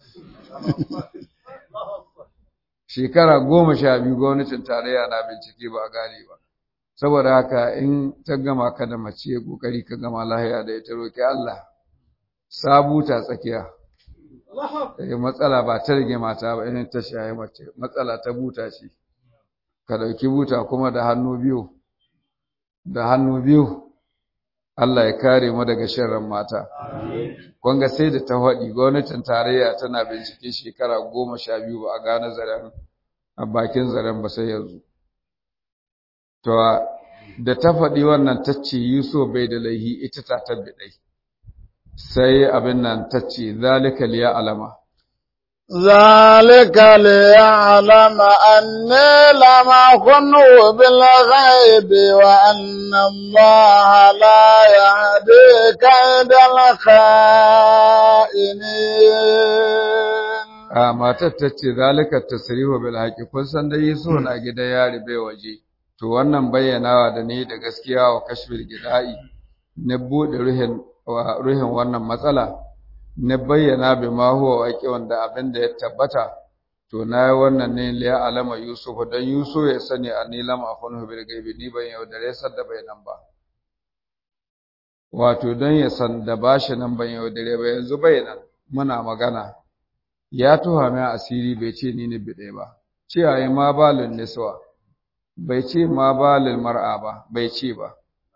Shekara goma sha biyu gwamnatin tarayya na bincike ba a gane ba. Saboda haka in ta gama ka da mace ƙoƙari ka gama lahiya da ita roƙi Allah, sabuta tsakiya. Matsala ba ta rage mata ba irin ta shaye mace, matsala ta buta ce. Ka ɗauki buta kuma da hannu biyu, da hannu biyu. Allah ya kare mu daga sharrin mata. Kun ga sai da ta faɗi gwamnatin tarayya tana bincike shekara goma sha biyu ba a gane zaren a bakin zaren ba sai yanzu. To da ta faɗi wannan ta ce Yusuf bai da laihi ita ta tabbi ɗai. Sai abin nan ta ce zalika liya alama.
ذلك ليعلم أني لم أكن بالغيب وأن الله لا يهدي كيد الخائنين
a matar ta ce zalika tasrihu bil haqi kun san dai Yusuf na gida yari bai waje to wannan bayyanawa da ne da gaskiya wa kashfil gida'i na bude ruhin wa ruhin wannan matsala na bayyana bi ma huwa waqi wanda abin da ya tabbata to na yi wannan ne liya alama Yusuf dan Yusuf ya sani anni lam akhunhu bil gaibi ni ban yaudare sadda bai nan ba wato don ya san da bashi nan ban yaudare ba yanzu bai nan muna magana ya tuha mai asiri bai ce ni ne bide ba ce ayi ma balin niswa bai ce ma balil mar'a ba bai ce ba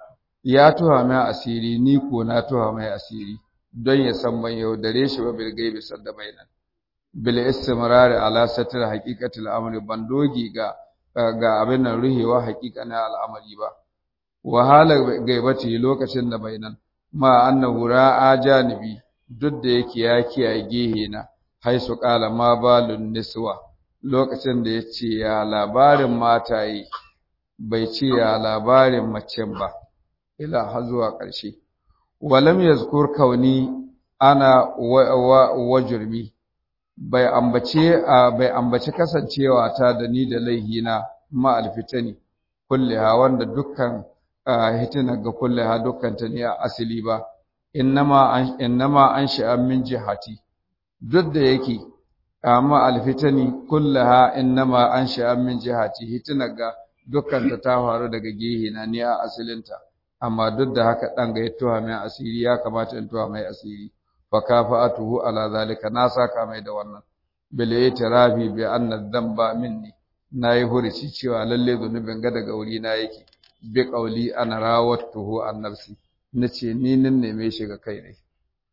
ya tuha mai asiri ni ko na tuha mai asiri don ya san ban yaudare shi ba bil gaibi sadda bai nan bil istimrari ala satr haqiqatil amri ban dogi ga ga abin nan ruhewa haqiqanin al'amari ba wahala gaibati lokacin da bai nan ma annahu ra'a janibi duk da yake ya kiyaye gehe na haisu qala ma balun niswa lokacin da yace ya labarin mataye bai ce ya labarin macen ba ila har zuwa ƙarshe walam yazkur kauni ana wa, wa, jurmi bai ambace bai ambaci kasancewa ta da ni da laihina ma alfitani kulliha wanda dukkan hitina ga kulliha dukkan ta ne a asili ba innama an innama an sha'a min jihati duk da yake amma alfitani kullaha innama an sha'a min jihati hitina ga dukkan ta ta faru daga gehe na ne a asilinta amma duk da haka dan ga yattuwa mai asiri ya kamata in tuwa mai asiri fa kafa'atuhu ala zalika na saka mai da wannan bil itirafi bi anna dhanba minni nayi hurici cewa lalle zunubin ga daga wuri na yake bi qauli ana rawattuhu an nafsi nace ni nin neme shi ga kai ne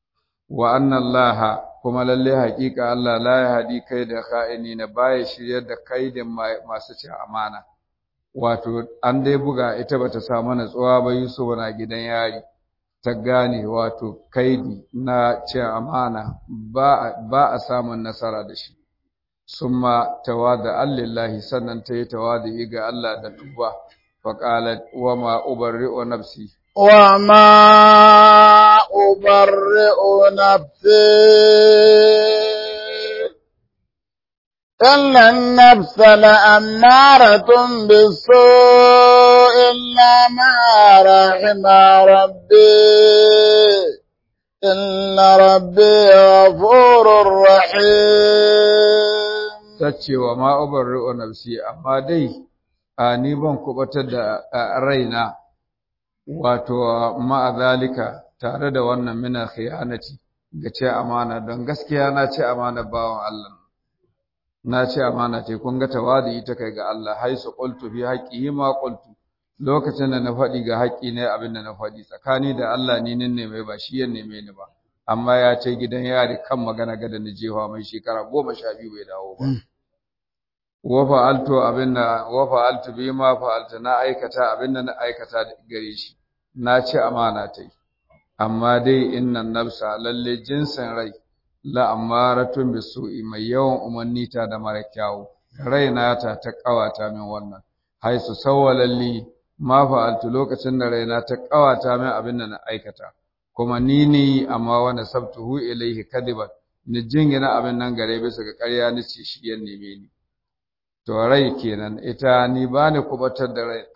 wa anna allaha kuma lalle haƙiƙa Allah la ya hadi kai da kha'ini na baya shiryar da kaidin masu cin amana wato an dai buga ita bata samu natsuwa ba Yusuf na gidan yari ta gane wato kaidi na cin amana ba ba a samun nasara da shi summa tawada lillahi sannan ta yi tawadi ga Allah da tuba faqalat wa ma ubarri'u nafsi
وما أبرئ نفسي إن النفس لأمارة بالسوء إلا ما رحم ربي إن ربي غفور رحيم
tace wa ma ubarri'u nafsi amma dai a ni ban kubatar da raina wato ma'a zalika tare da wannan mina khiyanati ga ce amana don gaskiya na ce amana bawan Allah na ce amana ce kun ga tawadi ita kai ga Allah haisu qultu fi haqqihi ma qultu lokacin da na faɗi ga haƙƙi ne abin da na faɗi tsakani da Allah ni ne mai ba shi ya neme ni ba amma ya ce gidan yari kan magana ga da jefa mai shekara goma sha biyu bai dawo ba wa fa'altu abinda wa fa'altu bi ma fa'altu na aikata abinda na aikata gare shi na ci amana ta yi amma dai innan nafsa lalle jinsin rai la amaratun bisu'i mai yawan umarni ta da mara kyawu raina ta ta kawata min wannan haisu sawwalalli ma fa'altu lokacin da raina ta kawata min abinda na aikata kuma ni ne amma wani sabtuhu ilaihi kadiban ni jingina abin nan gare bisa ga ƙarya ni ce shi ya neme ni to rai kenan ita ni ba ni kubatar da rai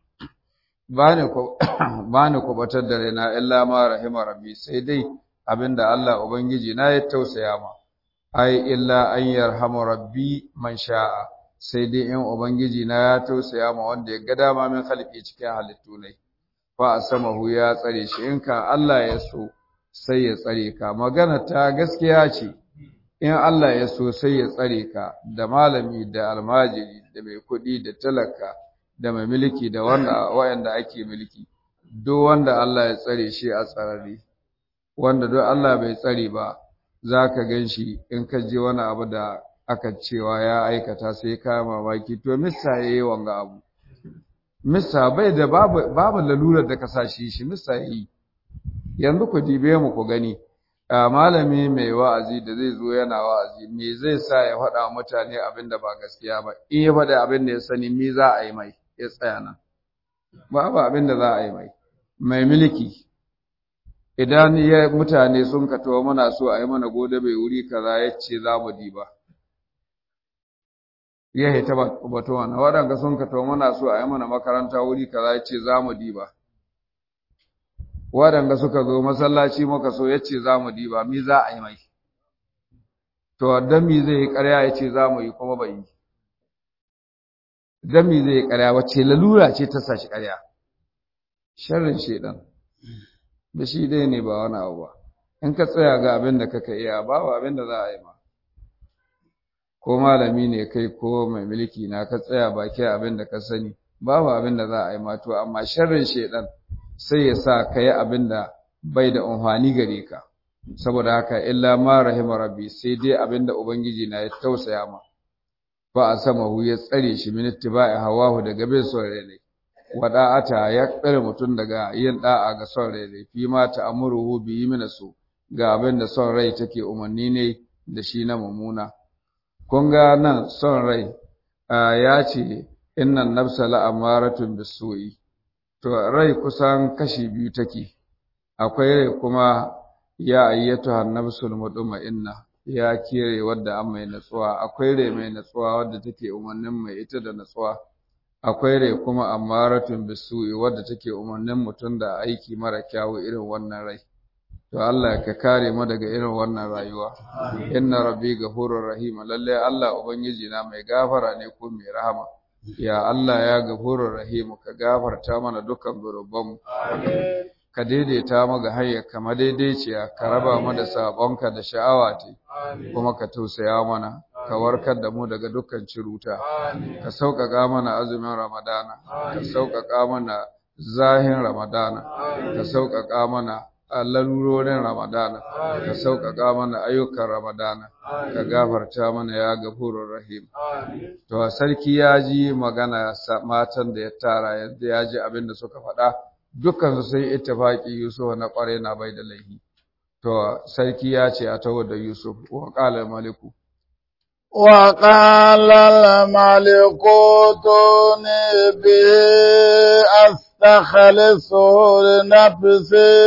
ba ni kubatar da rai na illa ma rahima rabbi sai dai abinda Allah ubangiji na ya tausaya ma ai illa an yarhamu rabbi man sha'a sai dai in ubangiji na ya tausaya ma wanda ya ga dama min khalqi cikin halittu ne fa asamahu ya tsare shi in ka Allah ya so sai ya tsare ka magana ta gaskiya ce in Allah ya so sai ya tsare ka da malami da almajiri da mai kuɗi da talaka da mai mulki da wanda wayanda ake mulki duk wanda Allah ya tsare shi a tsarari wanda duk Allah bai tsare ba zaka ganshi in ka je wani abu da aka cewa ya aikata sai ka mamaki to missa yayi wanga abu missa bai da babu babu lalurar da ka sa shi shi missa yayi yanzu ku dibe mu ku gani a malami mai wa'azi da zai zo yana wa'azi me zai sa ya faɗa mutane abin da ba gaskiya ba in ya faɗa abin da ya sani me za a yi mai ya tsaya nan babu abin da za a yi mai mai mulki idan ya mutane sun ka tawo muna so a yi mana gode bai wuri kaza ya ce za mu diba ya hita bato wannan waɗanda sun ka tawo muna so a yi mana makaranta wuri kaza ya ce za mu diba waɗanda suka zo masallaci muka so ya ce za mu diba mi za a yi mai to don mi zai yi ƙarya ya ce za mu yi kuma bai yi don mi zai yi ƙarya wacce lalura ce ta sa shi ƙarya sharrin shaidan da shi dai ne ba wani abu ba in ka tsaya ga abin da kaka iya babu abin da za a yi ma ko malami ne kai ko mai mulki na ka tsaya baki abin da ka sani babu abin da za a yi ma to amma sharrin shaidan sai ya sa ka yi abin da bai da amfani gare ka saboda haka illa ma rahima rabbi sai dai abin da ubangiji na ya tausaya ma ba a sama hu ya tsare shi min ittiba'i hawahu daga bin son rai ne wada'ata ya tsare mutum daga yin da'a ga son rai ne fi ma ta'amuruhu bi yi mina su ga abin da son rai take umarni ne da shi na mummuna kun ga nan son rai ya ce innan nafsa la'amaratun bisu'i to rai kusan kashi biyu take akwai rai kuma ya ayyatu hannabsul mutma'inna ya kire wadda an mai natsuwa akwai rai mai natsuwa wadda take umarnin mai ita da natsuwa akwai rai kuma amaratun bisu'i wadda take umarnin mutum da aiki mara kyawu irin wannan rai to Allah ka kare mu daga irin wannan rayuwa inna rabbi ghafurur rahim lalle Allah ubangiji na mai gafara ne ko mai rahama ya Allah ya gafurur rahim ka gafarta mana dukkan zunubanmu ka daidaita mu ga hanyar kama daidaiciya ka raba mu da sabonka da sha'awa ce kuma ka tausaya mana ka warkar da mu daga dukkan ciruta ka sauƙaƙa mana azumin ramadana ka sauƙaƙa mana zahin ramadana ka sauƙaƙa mana lalurorin ramadana ka sauƙaƙa mana ayyukan ramadana ka gafarta mana ya gafurur rahim to sarki ya ji magana matan da ya tara yadda ya ji abin da suka faɗa dukkan su sai ittifaqi Yusuf na ƙware na bai da laifi to sarki ya ce a tawo da Yusuf wa qala maliku
وقال الملك ائتوني به أستخلصه لنفسي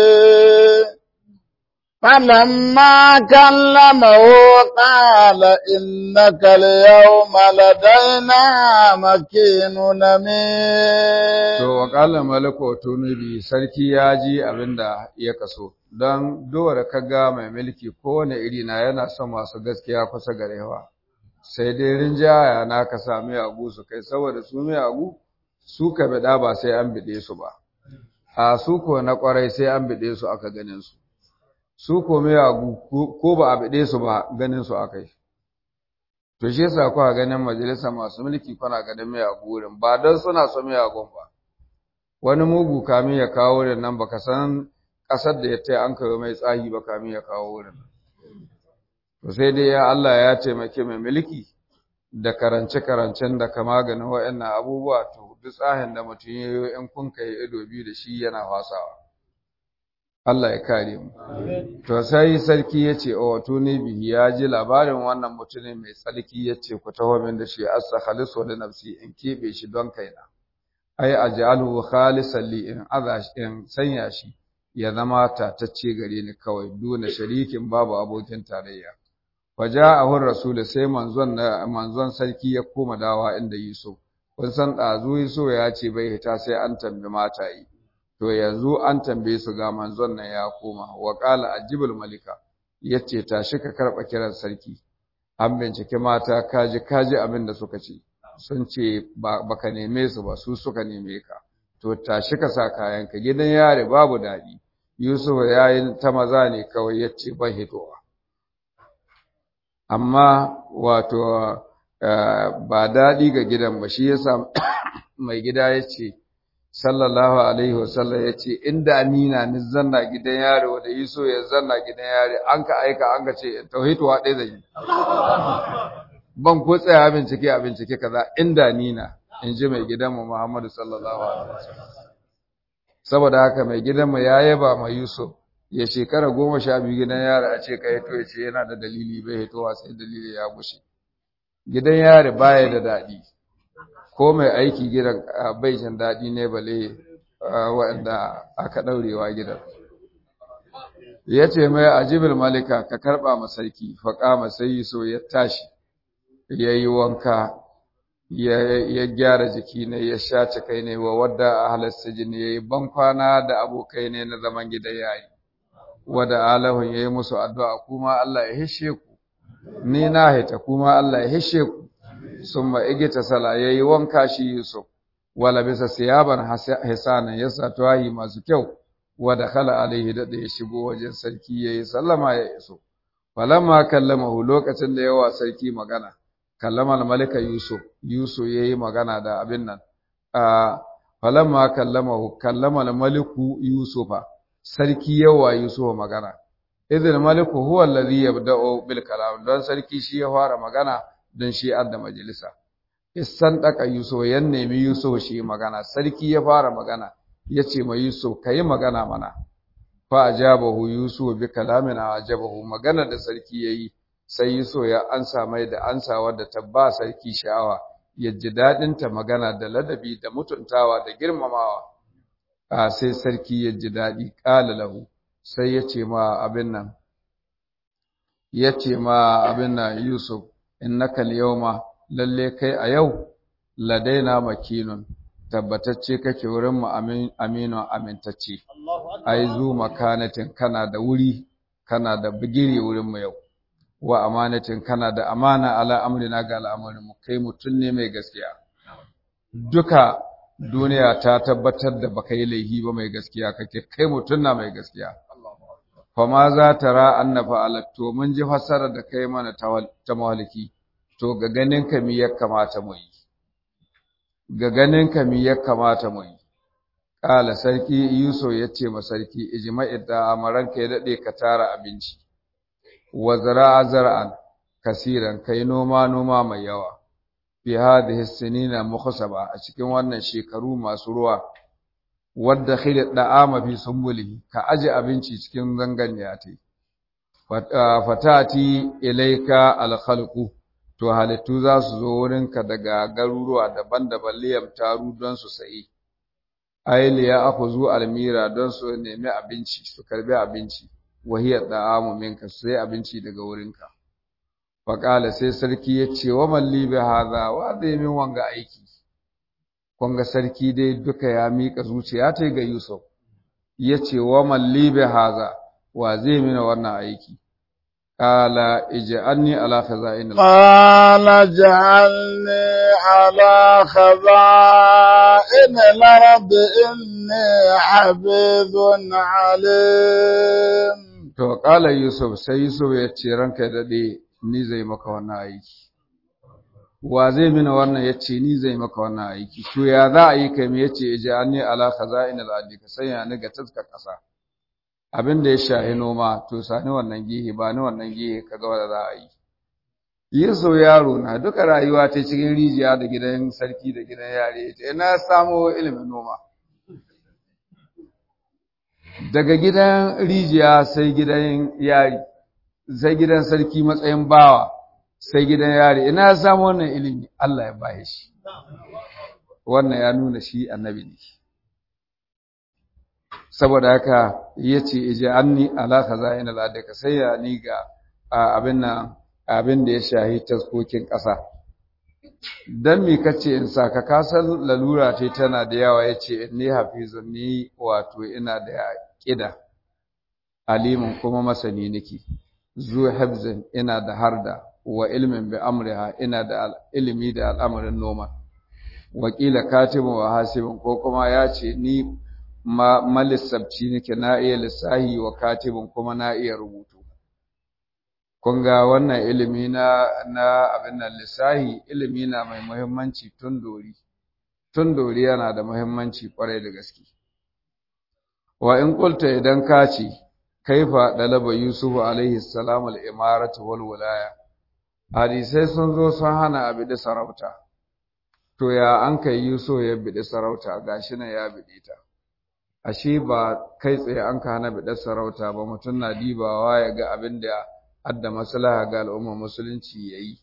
فلما كلمه قال إنك اليوم لدينا مكين أمين
to wa qala malaku tuni bi sarki ya ji abinda ya kaso don dole kaga mai mulki kowane iri na yana son masu gaskiya kusa garewa sai dai rinjaya na ka sami agu su kai saboda su mai agu su ka bida ba sai an bide su ba a su ko na kwarai sai an bide su aka ganin su su ko mai agu ko ba a bide su ba ganin su aka yi to shi yasa kuka ganin majalisa masu mulki kuna ganin mai agu wurin ba don suna so mai agun ba wani mugu kamin ya kawo wurin nan baka san ƙasar da ya taya an kawo mai tsahi ba kamin ya kawo wurin to sai dai ya Allah ya taimake mai mulki da karance-karancen da ka maganin waɗannan abubuwa to duk tsahin da mutum ya yi in kun kai ido biyu da shi yana fasawa Allah ya kare mu to sai sarki ya ce o wato ne bihi ya ji labarin wannan mutumin mai tsarki ya ce ku taho min da shi asa khalisu da nafsi in keɓe shi don kaina ai aj'aluhu khalisan li in aza in sanya shi ya zama tatacce gare ni kawai duna sharikin babu abokin tarayya waja'ahu rasul sai manzon manzon sarki ya koma dawa inda Yusuf kun san dazu Yusuf ya ce bai hita sai an tambi mata yi to yanzu an tambaye su ga manzon nan ya koma wa qala ajibul malika yace tashi ka karba kiran sarki an bincike mata kaji kaji abin da suka ce sun ce baka neme su ba su suka neme ka to tashi ka sa kayanka gidan yare babu daɗi Yusuf ya yi ta maza ne kawai ya ce ban hitowa amma wato ba daɗi ga gidan ba shi yasa mai gida ya ce sallallahu alaihi wasallam ya ce inda ni na ni zanna gidan yare wanda Yusuf ya zanna gidan yare an ka aika an ka ce tauhituwa ɗaya zai yi ban ko tsaya bincike a bincike kaza inda ni na in ji mai gidanmu Muhammadu sallallahu alaihi wasallam saboda haka mai gidanmu ya yaba ma Yusuf ya shekara goma sha biyu gidan yari a ce ka hito ya ce yana da dalili bai hitowa sai dalili ya gushe gidan yari baya da daɗi ko mai aiki gidan bai jin daɗi ne bale waɗanda aka ɗaurewa gidan ya ce mai ajibul malika ka karɓa ma sarki faƙa sai so ya tashi ya yi wanka ya gyara jiki ne ya shace kai ne wa wadda a halasta jini ya yi bankwana da abokai ne na zaman gidan yayi wadda alahun ya yi musu addu'a kuma Allah ya hishe ku ni na haita kuma Allah ya hishe ku sun ma igita sala ya yi wanka shi Yusuf wala bisa siyaban hisanan ya sa tuwahi masu kyau wadda kala alaihi da ya shigo wajen sarki ya yi sallama ya iso falamma kallamahu lokacin da yawa sarki magana kallama malika Yusuf Yusuf ya yi magana da abin nan falamma kallamahu kallama maliku Yusufa sarki yawa Yusuf magana idil maliku huwa alladhi yabda'u bil kalam don sarki shi ya fara magana don shi adda majalisa isan daka Yusuf yan nemi Yusuf shi magana sarki ya fara magana yace ma Yusuf kai magana mana fa ajabahu Yusuf bi kalamin ajabahu magana da sarki yayi sai Yusuf ya ansa mai da ansa wadda ta ba sarki sha'awa ya ji dadin ta magana da ladabi da mutuntawa da girmamawa a sai sarki ya ji daɗi ƙala lahu sai ya ce ma abin nan ya ce ma abin nan yusuf innaka ma lalle kai a yau ladaina makinun tabbatacce kake wurin mu aminu amintacce ai zu makanatin kana da wuri kana da bigiri wurin mu yau wa amanatin kana da amana ala amrina ga al'amarin mu kai mutun ne mai gaskiya duka duniya ta tabbatar da baka yi laihi ba mai gaskiya kake kai mutum na mai gaskiya fa ma za ta ra annafa alatto mun ji fassara da kai mana ta mawaliki to ga ganin ka mi ya kamata mu yi ga ganin ka mi ya kamata mu yi kala sarki yusuf ya ce ma sarki ijma'i da amaran ka ya dade ka tara abinci wa zara'a zar'an kasiran kai noma noma mai yawa fi hadhihi sinina mukhasaba a cikin wannan shekaru masu ruwa wadda khila da'ama fi sumbulihi ka aje abinci cikin zanganiya tai fatati ilaika alkhalqu to halittu za su zo wurinka daga garuruwa daban-daban liyam taru don su sayi ayli ya akhudhu almira don su nemi abinci su karbi abinci wahiya da'amu minka sai abinci daga wurinka faƙala sai sarki ya ce wa malli bi haza wa zai min wanga aiki kunga sarki dai duka ya miƙa zuciya ta ga Yusuf ya ce wa malli bi haza wa zai min wannan aiki qala ij'alni ala khaza'in
qala ja'alni ala khaza'in al-ard inni habizun alim
to qala Yusuf sai Yusuf ya ce ranka dade ni zai maka wannan aiki wa zai mina wannan ya ce ni zai maka wannan aiki to ya za a yi kai me ya ce ija'alni ala khaza'in al-ardi ka sanya ni ga taskar ƙasa abin da ya shahi noma to sani wannan gihe ba ni wannan gihe kaga wanda za a yi Yusuf yaro na duka rayuwa ta cikin rijiya da gidan sarki da gidan yare ita ina samo ilimin noma daga gidan rijiya sai gidan yari sai gidan sarki matsayin bawa sai gidan yari ina ya samu wannan ilimi Allah ya baye shi wannan ya nuna shi annabi ne saboda haka yace ije anni ala khaza'in al-adaka sai ya ni ga abin nan abin da ya shahi taskokin ƙasa dan me kace in saka kasan lalura ce tana da yawa yace inni hafizun ni wato ina da ƙida alimin kuma masani nake zu habzin ina da harda wa ilmin bi amriha ina da ilimi da al'amarin noma wakila katibun wa hasibun ko kuma ya ce ni ma malisabci nake na iya lissahi wa katibun kuma na iya rubutu kun ga wannan ilimi na na abin nan lissahi ilimi na mai muhimmanci tun dori tun dori yana da muhimmanci kwarai da gaske wa in qulta idan ka ce kaifa dalaba yusufu alaihi salam al-imaratu wal wilaya hadisai sun zo sun hana abi da sarauta to ya an kai yusuf ya bidi sarauta gashi nan ya bidi ta ashe ba kai tsaye an ka hana bidar sarauta ba mutum na dibawa ya ga abin da adda maslaha ga al'umma musulunci yayi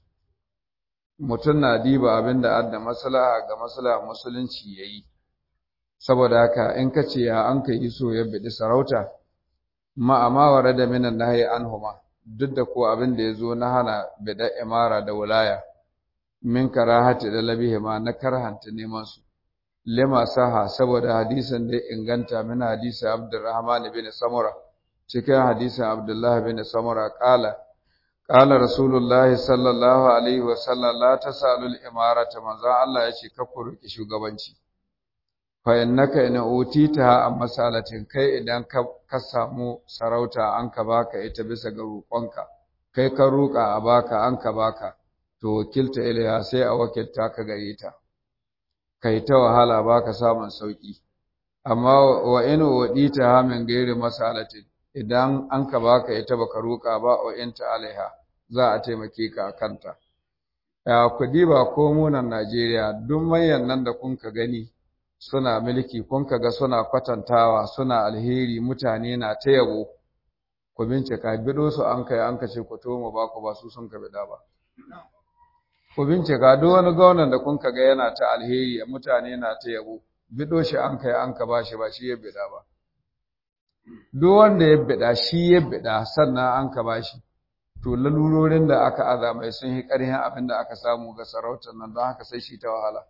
mutum na diba abin da adda maslaha ga maslaha musulunci yayi saboda haka in ka ce ya an kai so ya bidi sarauta ma amma ware da minan nahi anhuma duk da ko abin da yazo na hana bida imara da wilaya min karahati da labihima na karhanta neman su lima saha saboda hadisin da inganta min hadisi Abdurrahman bin Samura cikin hadisin Abdullah bin Samura kala kala Rasulullahi sallallahu alaihi wa sallam la tasalul imarata manzo Allah ya ce ka roki shugabanci fa innaka in utita a masalatin kai idan ka ka samu sarauta an ka baka ita bisa ga roƙonka kai ka roƙa a baka an ka baka to wakilta ilaiha sai a wakilta ka gare ta kai ta wahala baka samun sauki amma wa in wadita ha min gairi masalatin idan an ka baka ita baka roƙa ba wa inta alaiha za a taimake ka kanta ya kudi ba ko munan Najeriya duk manyan nan da kun ka gani suna mulki kun ka ga suna kwatantawa suna alheri mutane na ta yabo ku bincika bido su an kai an kace ku to mu ba ku ba su sun ka bida ba ku bincika duk wani gwamnan da kun ka ga yana ta alheri mutane na ta yabo bido shi an kai an ka bashi ba shi ya bida ba duk wanda ya bida shi ya bida sannan an ka bashi to lalurorin da aka aza mai sun yi ƙarhin abin da aka samu ga sarautar nan don haka sai shi ta wahala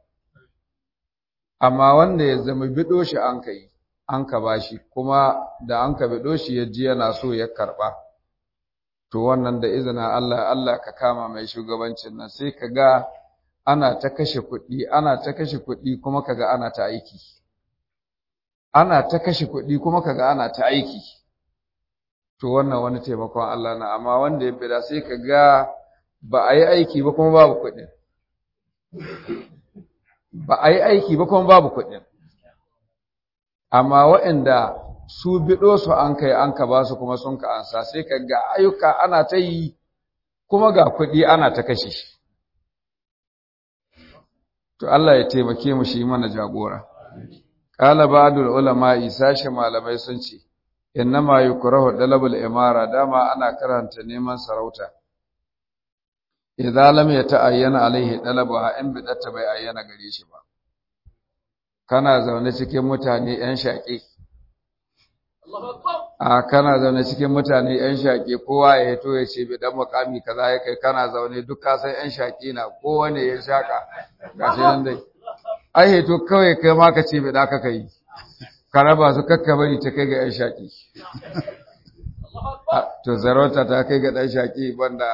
amma wanda ya zama bido shi an kai an ka bashi kuma da an ka bido shi ya ji yana so ya karba to wannan da izina Allah Allah ka kama mai shugabancin nan sai ka ga ana ta kashe kuɗi ana ta kashe kuɗi kuma kaga ana ta aiki ana ta kashe kuɗi kuma kaga ana ta aiki to wannan wani taimakon Allah na amma wanda ya bida sai ka ga ba a yi aiki ba kuma babu kuɗin ba a yi aiki ba kuma babu kuɗin amma waɗanda su biɗo su an kai an ka ba su kuma sun ka ansa sai ka ga ayyuka ana ta yi kuma ga kuɗi ana ta kashe shi to Allah ya taimake mu shi mana jagora qala ba'dul ulama sashi malamai sun ce innama yukrahu dalabul imara dama ana karanta neman sarauta idza lam yata'ayyana alaihi dalabaha in bidatta bai ayyana gare shi ba kana zaune cikin mutane yan shaƙi a kana zaune cikin mutane yan shaƙi kowa ya hito ya ce bidan mukami kaza ya kai kana zaune duk ka san yan shaƙi na kowane ya shaka gashi nan dai ai hito kawai kai ma ka ce bida ka kai ka raba su kakka bari ta kai ga yan shaƙi to zarauta ta kai ga ɗan shaƙi banda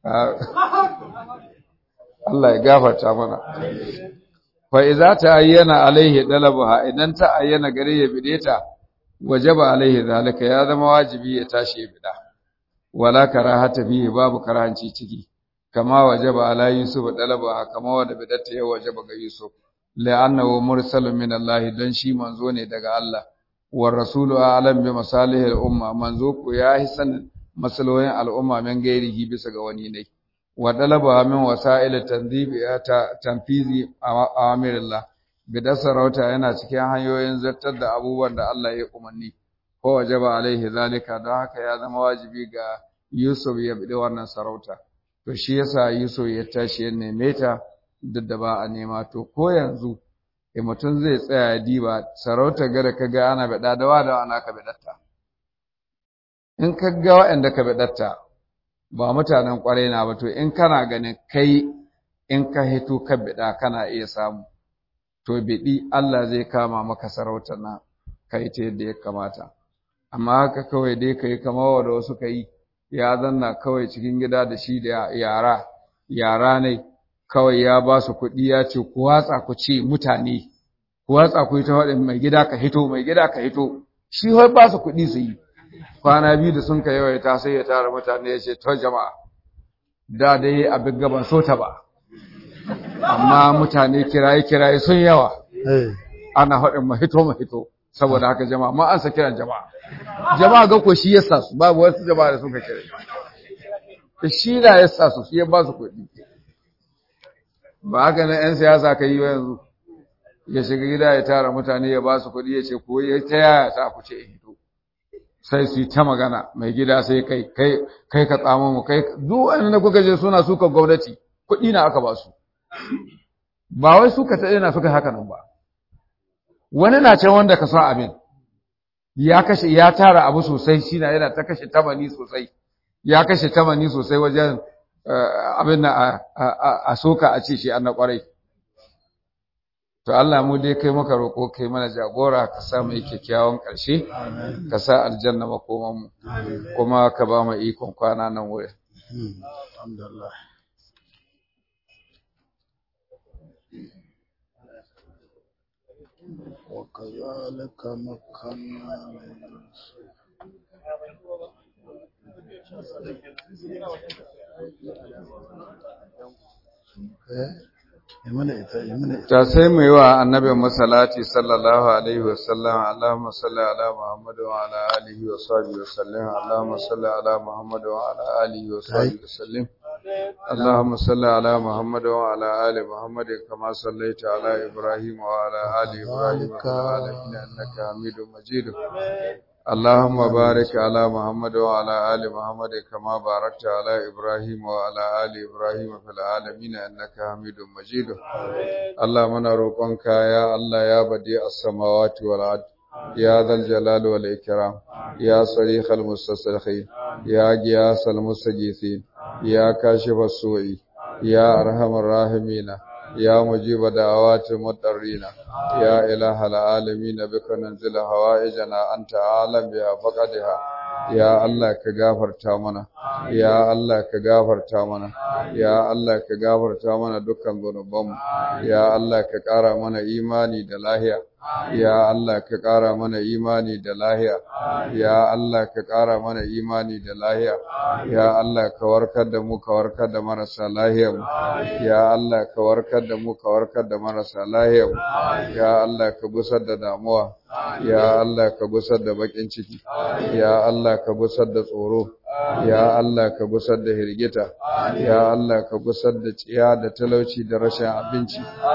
Allah ya gafarta mana fa idza ta'ayyana alaihi dalabaha idan ta ayyana gare ya bideta wajaba alaihi zalika ya zama wajibi ya tashi ya bida wala karahata bihi babu karahanci ciki kama wajaba ala yusuf dalabaha kama wanda bidata ya wajaba ga yusuf la'annahu mursalun min Allah dan shi manzo ne daga Allah wa rasulu a'lam bi masalihil umma manzo ko ya hisan masalohin al'umma min gairihi bisa ga wani ne wa dalaba min wasa'il tanzibi ta tanfizi awamirillah bidan sarauta yana cikin hanyoyin zartar da abubuwan da Allah ya umarni ko wajaba alaihi zalika don haka ya zama wajibi ga Yusuf ya bi wannan sarauta to shi yasa Yusuf ya tashi ya neme ta duk da ba a nema to ko yanzu eh mutum zai tsaya ya diba sarauta gada kaga ana bada da wa da ana ka bidatta in ka ga waɗanda ka bidatta ba mutanen ƙwarai na ba to in kana ganin kai in ka hito ka bida kana iya samu to biɗi Allah zai kama maka sarautar na kai ta yadda ya kamata amma haka kawai dai kai kamar wanda wasu ka yi ya zanna kawai cikin gida da shi da yara yara ne kawai ya ba su kuɗi ya ce ku watsa ku ce mutane ku watsa ku yi ta waɗin mai gida ka hito mai gida ka hito shi har ba su kuɗi su yi kwana biyu da sun ka yawaita sai ya tara mutane ya ce to jama'a da dai abin gaban so ta ba amma mutane kiraye kiraye sun yawa ana haɗin mahito mahito saboda haka jama'a ma an sa kiran jama'a jama'a ga ko shi yasa su babu wasu jama'a da suka kira shi na yasa su shi ya ba su kuɗi ba haka na yan siyasa ka yi yanzu ya shiga gida ya tara mutane ya ba su kuɗi ya ce ko ya ta yaya ta ku ce hito sai su yi ta magana mai gida sai kai kai kai ka tsamo mu kai duk wanda kuka je suna suka gwamnati kuɗi na aka ba su ba wai suka ta ina suka haka nan ba wani na can wanda ka sa abin ya kashe ya tara abu sosai shi na yana ta kashe tamani sosai ya kashe tamani sosai wajen abin na a soka a ce shi an na kwarai to Allah mu dai kai maka roƙo kai mana jagora ka sa mu kyakkyawan ƙarshe ka sa aljanna makoman mu kuma ka ba mu ikon kwana nan wurin
alhamdulillah وكذلك مكنا ليوسف
ta sai mu yi wa annabin masalati sallallahu alaihi wasallam Allahumma salli ala Muhammad wa ala alihi wa sahbihi wasallam Allahumma salli ala Muhammad wa ala alihi wa sahbihi wasallam اللهم صل على محمد وعلى آل محمد كما صليت على إبراهيم وعلى آل إبراهيم في العالمين إنك حميد مجيد اللهم بارك على محمد وعلى آل محمد كما باركت على إبراهيم وعلى آل إبراهيم في العالمين إنك حميد مجيد اللهم نروقك يا الله يا بديع السماوات والأرض يا ذا الجلال والإكرام يا صريخ المستصرخين يا غياث المستغيثين يا كاشف السوء يا أرحم الراحمين يا مجيب دعوات المضطرين يا إله العالمين بك ننزل هوائجنا أنت عالم بها فقدها ya Allah ka gafarta mana ya Allah ka gafarta mana ya Allah ka gafarta mana dukkan zunubanmu ya Allah ka ƙara mana imani da lahiya ya Allah ka ƙara mana imani da lahiya ya Allah ka ƙara mana imani da lahiya ya Allah ka warkar da mu ka warkar da marasa lahiyar mu ya Allah ka warkar da mu ka warkar da marasa lahiyar mu ya Allah ka gusar da damuwa ya Allah ka gusar da bakin ciki ya Allah ka gusar da tsoro ya Allah ka gusar da hirgita ya Allah ka gusar da tsiya da talauci da rashin abinci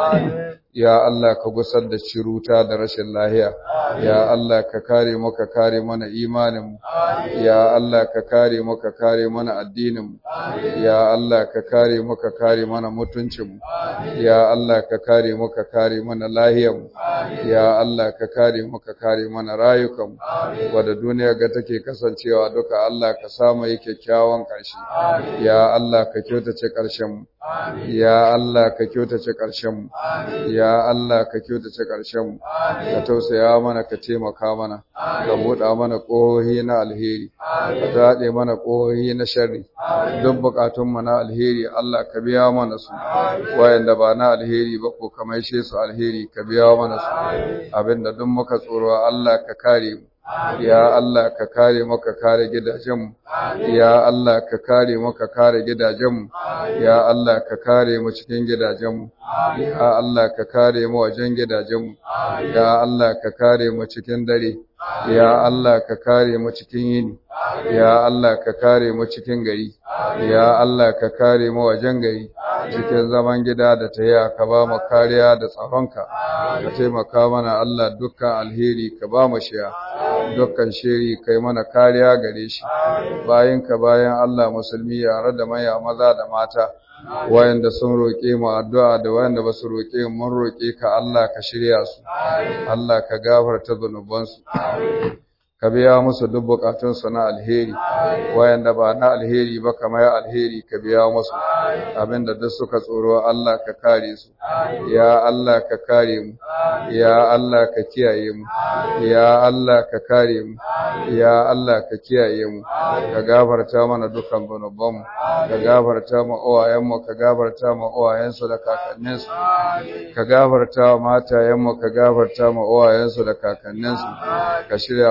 ya Allah ka gusar da ciruta da rashin lahiya ya Allah ka kare mu ka kare mana imanin mu ya Allah ka kare mu ka kare mana addinin mu ya Allah ka kare mu ka kare mana mutuncin mu ya Allah ka kare mu ka kare mana lahiyar mu ya Allah ka kare mu ka kare mana rayukan mu wanda duniya ga take kasancewa duka Allah ka samu yake kyakkyawan ƙarshe ya Allah ka kyautace ƙarshen mu ya Allah ka kyautace ƙarshen mu ya Allah ka kyautace ƙarshen mu ka tausaya mana ka taimaka mana ka buɗa mana ƙohohi na alheri ka daɗe mana ƙohohi na sharri duk buƙatun mu na alheri Allah ka biya mana su wayanda ba na alheri ba ko ka maishe su alheri ka biya mana su abinda duk muka tsoro Allah ka kare mu ya Allah ka kare mu ka kare gidajenmu ya Allah ka kare mu ka kare gidajenmu ya Allah ka kare mu cikin gidajenmu ya Allah ka kare mu wajen gidajenmu ya Allah ka kare mu cikin dare ya Allah ka kare mu cikin yini ya Allah ka kare mu cikin gari ya Allah ka kare mu wajen gari cikin zaman gida da taya ka ba mu kariya da tsaronka ka taimaka mana Allah dukkan alheri ka ba mu shiya dukkan shiri kai mana kariya gare shi bayan ka bayan Allah musulmi yare da maya maza da mata wayanda sun roƙe mu addu'a da wayanda ba su roƙe mun roƙe ka Allah ka shirya su Allah ka gafarta zunubansu ka biya musu duk bukatunsu na alheri wayanda ba na alheri ba kamar alheri ka biya musu abinda duk suka tsoro Allah ka kare su ya Allah ka kare mu ya Allah ka kiyaye mu ya Allah ka kare mu ya Allah ka kiyaye mu ka gafarta mana dukkan zunubanmu ka gafarta mu uwayenmu ka gafarta mu uwayensu da kakanninsu ka gafarta wa matayenmu ka gafarta mu uwayensu da kakanninsu ka shirya maka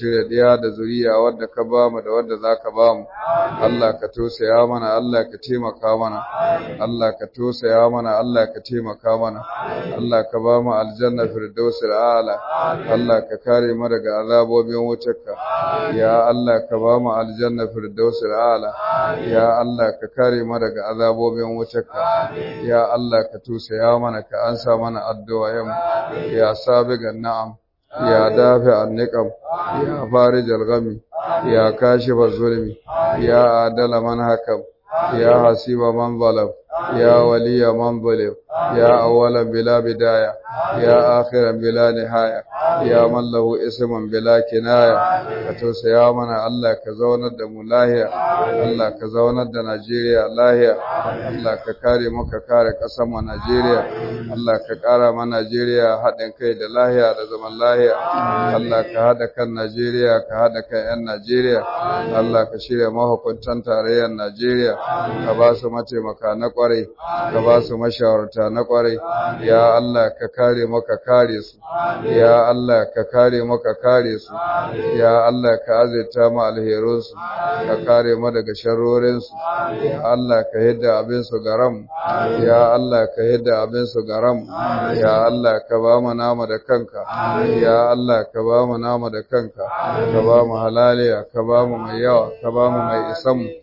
shirya ɗiya da zuriya wadda ka ba mu da wadda za ka ba mu Allah ka tosaya mana Allah ka taimaka mana Allah ka tosaya mana Allah ka taimaka mana Allah ka ba mu aljanna firdausul a'la Allah ka kare mu daga azabobin wutarka ya Allah ka ba mu aljanna firdausul a'la ya Allah ka kare mu daga azabobin wutarka ya Allah ka tosaya mana ka ansa mana addu'a ya sabigan na'am يا دافع النقم يا فارج الغم يا كاشف الظلم يا عادل من حكم يا حسيب من ظلم يا ولي من ظلم يا أولا بلا بداية يا آخرا بلا نهاية يا من له اسم بلا كناية كتوسيا منا الله كزونا دم لاهية الله كزونا دا نيجيريا لاهية الله ككاري مكا كاري قسم نيجيريا الله ككارا ما نيجيريا حدن كي دا لاهية دا زمن لاهية الله كهدا كان نيجيريا كهدا كان نيجيريا الله كشيريا ما هو كنتان تاريا نيجيريا كباسو متي مكا نقوري كباسو مشاورتا نقوري يا الله ككاري مكا كاري su ya Allah ka kare mu ka kare su ya Allah ka azurta mu alherun su ka kare mu daga sharorin su ya Allah ka hidda abin su garam ya Allah ka hidda abin su garam ya Allah ka ba mu nama da kanka ya Allah ka ba mu nama da kanka ka ba mu halaliya ka ba mu mai yawa ka ba mu mai isan mu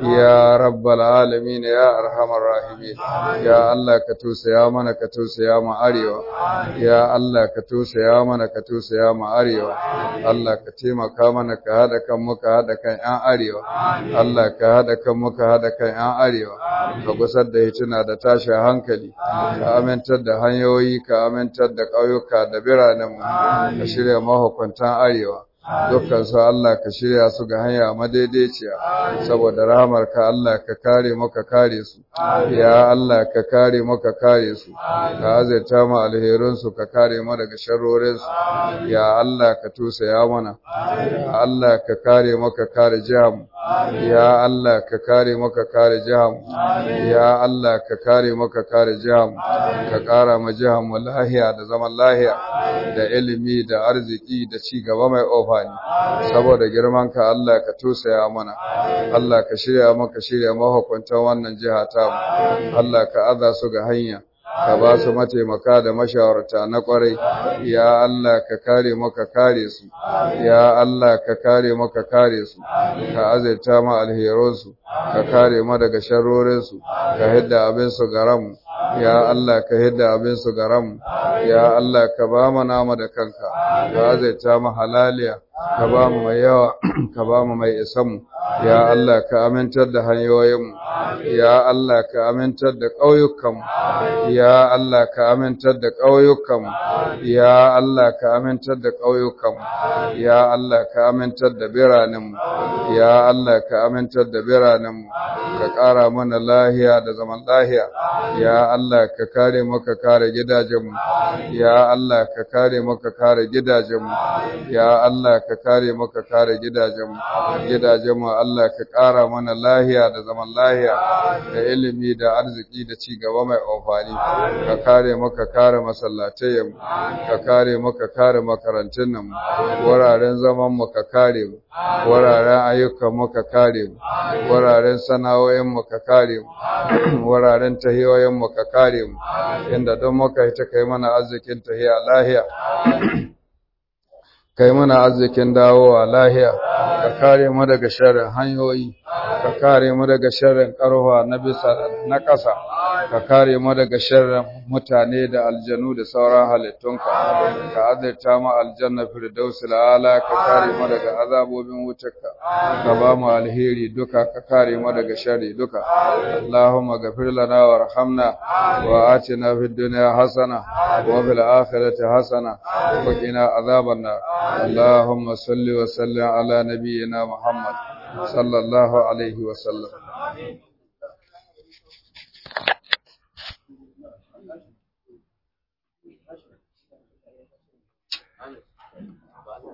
ya rabbal alamin ya arhamar rahimin ya Allah ka tusaya mana ka tusaya mu arewa ya Allah ka tusaya mana ka tusaya mu arewa Allah ka taimaka mana ka hada kan mu ka hada kan ƴan arewa Allah ka hada kan mu ka hada kan ƴan arewa ka gusar da hituna da tashin hankali ka amintar da hanyoyi ka amintar da ƙauyuka da biranen mu ka shirya mahukuntan arewa dukkan su Allah ka shirya su ga hanya madaidaiciya saboda rahamarka Allah ka kare mu ka kare su ya Allah ka kare mu ka kare su ka azurta mu alherun su ka kare mu daga sharrorin su ya Allah ka tusaya mana ya Allah ka kare mu ka kare jiham ya Allah ka kare mu ka kare jiham ya Allah ka kare mu ka kare jiham ka kara mu jiham lahiya da zaman lahiya da ilimi da arziki da ci gaba mai ofa amfani saboda girman ka Allah ka tusaya mana Allah ka shirya maka shirya mahukuntan wannan jiha ta mu Allah ka aza su ga hanya ka ba su mataimaka da mashawarta na kwarai ya Allah ka kare maka kare su ya Allah ka kare maka kare su ka azurta ma alheransu ka kare ma daga sharrorinsu ka hidda abin su garam ya Allah ka hidda abin su garam ya Allah ka ba mu nama da kanka ka azurta mu halaliya ka ba mu mai yawa ka ba mu mai isanmu ya Allah ka amintar da hanyoyinmu ya Allah ka amintar da ƙauyukanmu ya Allah ka amintar da ƙauyukanmu ya Allah ka amintar da ƙauyukanmu ya Allah ka amintar da biranenmu ya Allah ka amintar da biranenmu ka ƙara mana lahiya da zaman lahiya ya Allah ka kare maka kare gidajenmu ya Allah ka kare maka kare gidajenmu ya Allah ka kare maka kare gidajenmu gidajenmu Allah ka ƙara mana lahiya da zaman lahiya da ilimi da arziki da ci gaba mai amfani ka kare maka kare masallatayen ka kare maka kare makarantun nan wuraren zaman mu ka kare mu wuraren ayyukan mu ka kare mu wuraren sana'o'in mu ka kare mu wuraren tahiyoyin mu ka kare mu inda don muka yi ta kai mana arzikin tahiya lahiya kai mana arzikin dawowa lahiya ka kare mu daga sharrin hanyoyi ka kare mu daga sharrin karwa na bisa na ƙasa ka kare mu daga sharrin mutane da aljanu da sauran halittunka ka azurta mu aljanna firdausul ala ka kare mu daga azabobin wutarka ka ba mu alheri duka ka kare mu daga sharri duka allahumma ghafir lana warhamna wa atina fid dunya hasana wa fil akhirati hasana wa qina azaban nar اللهم صل وسلم على نبينا محمد صلى الله عليه وسلم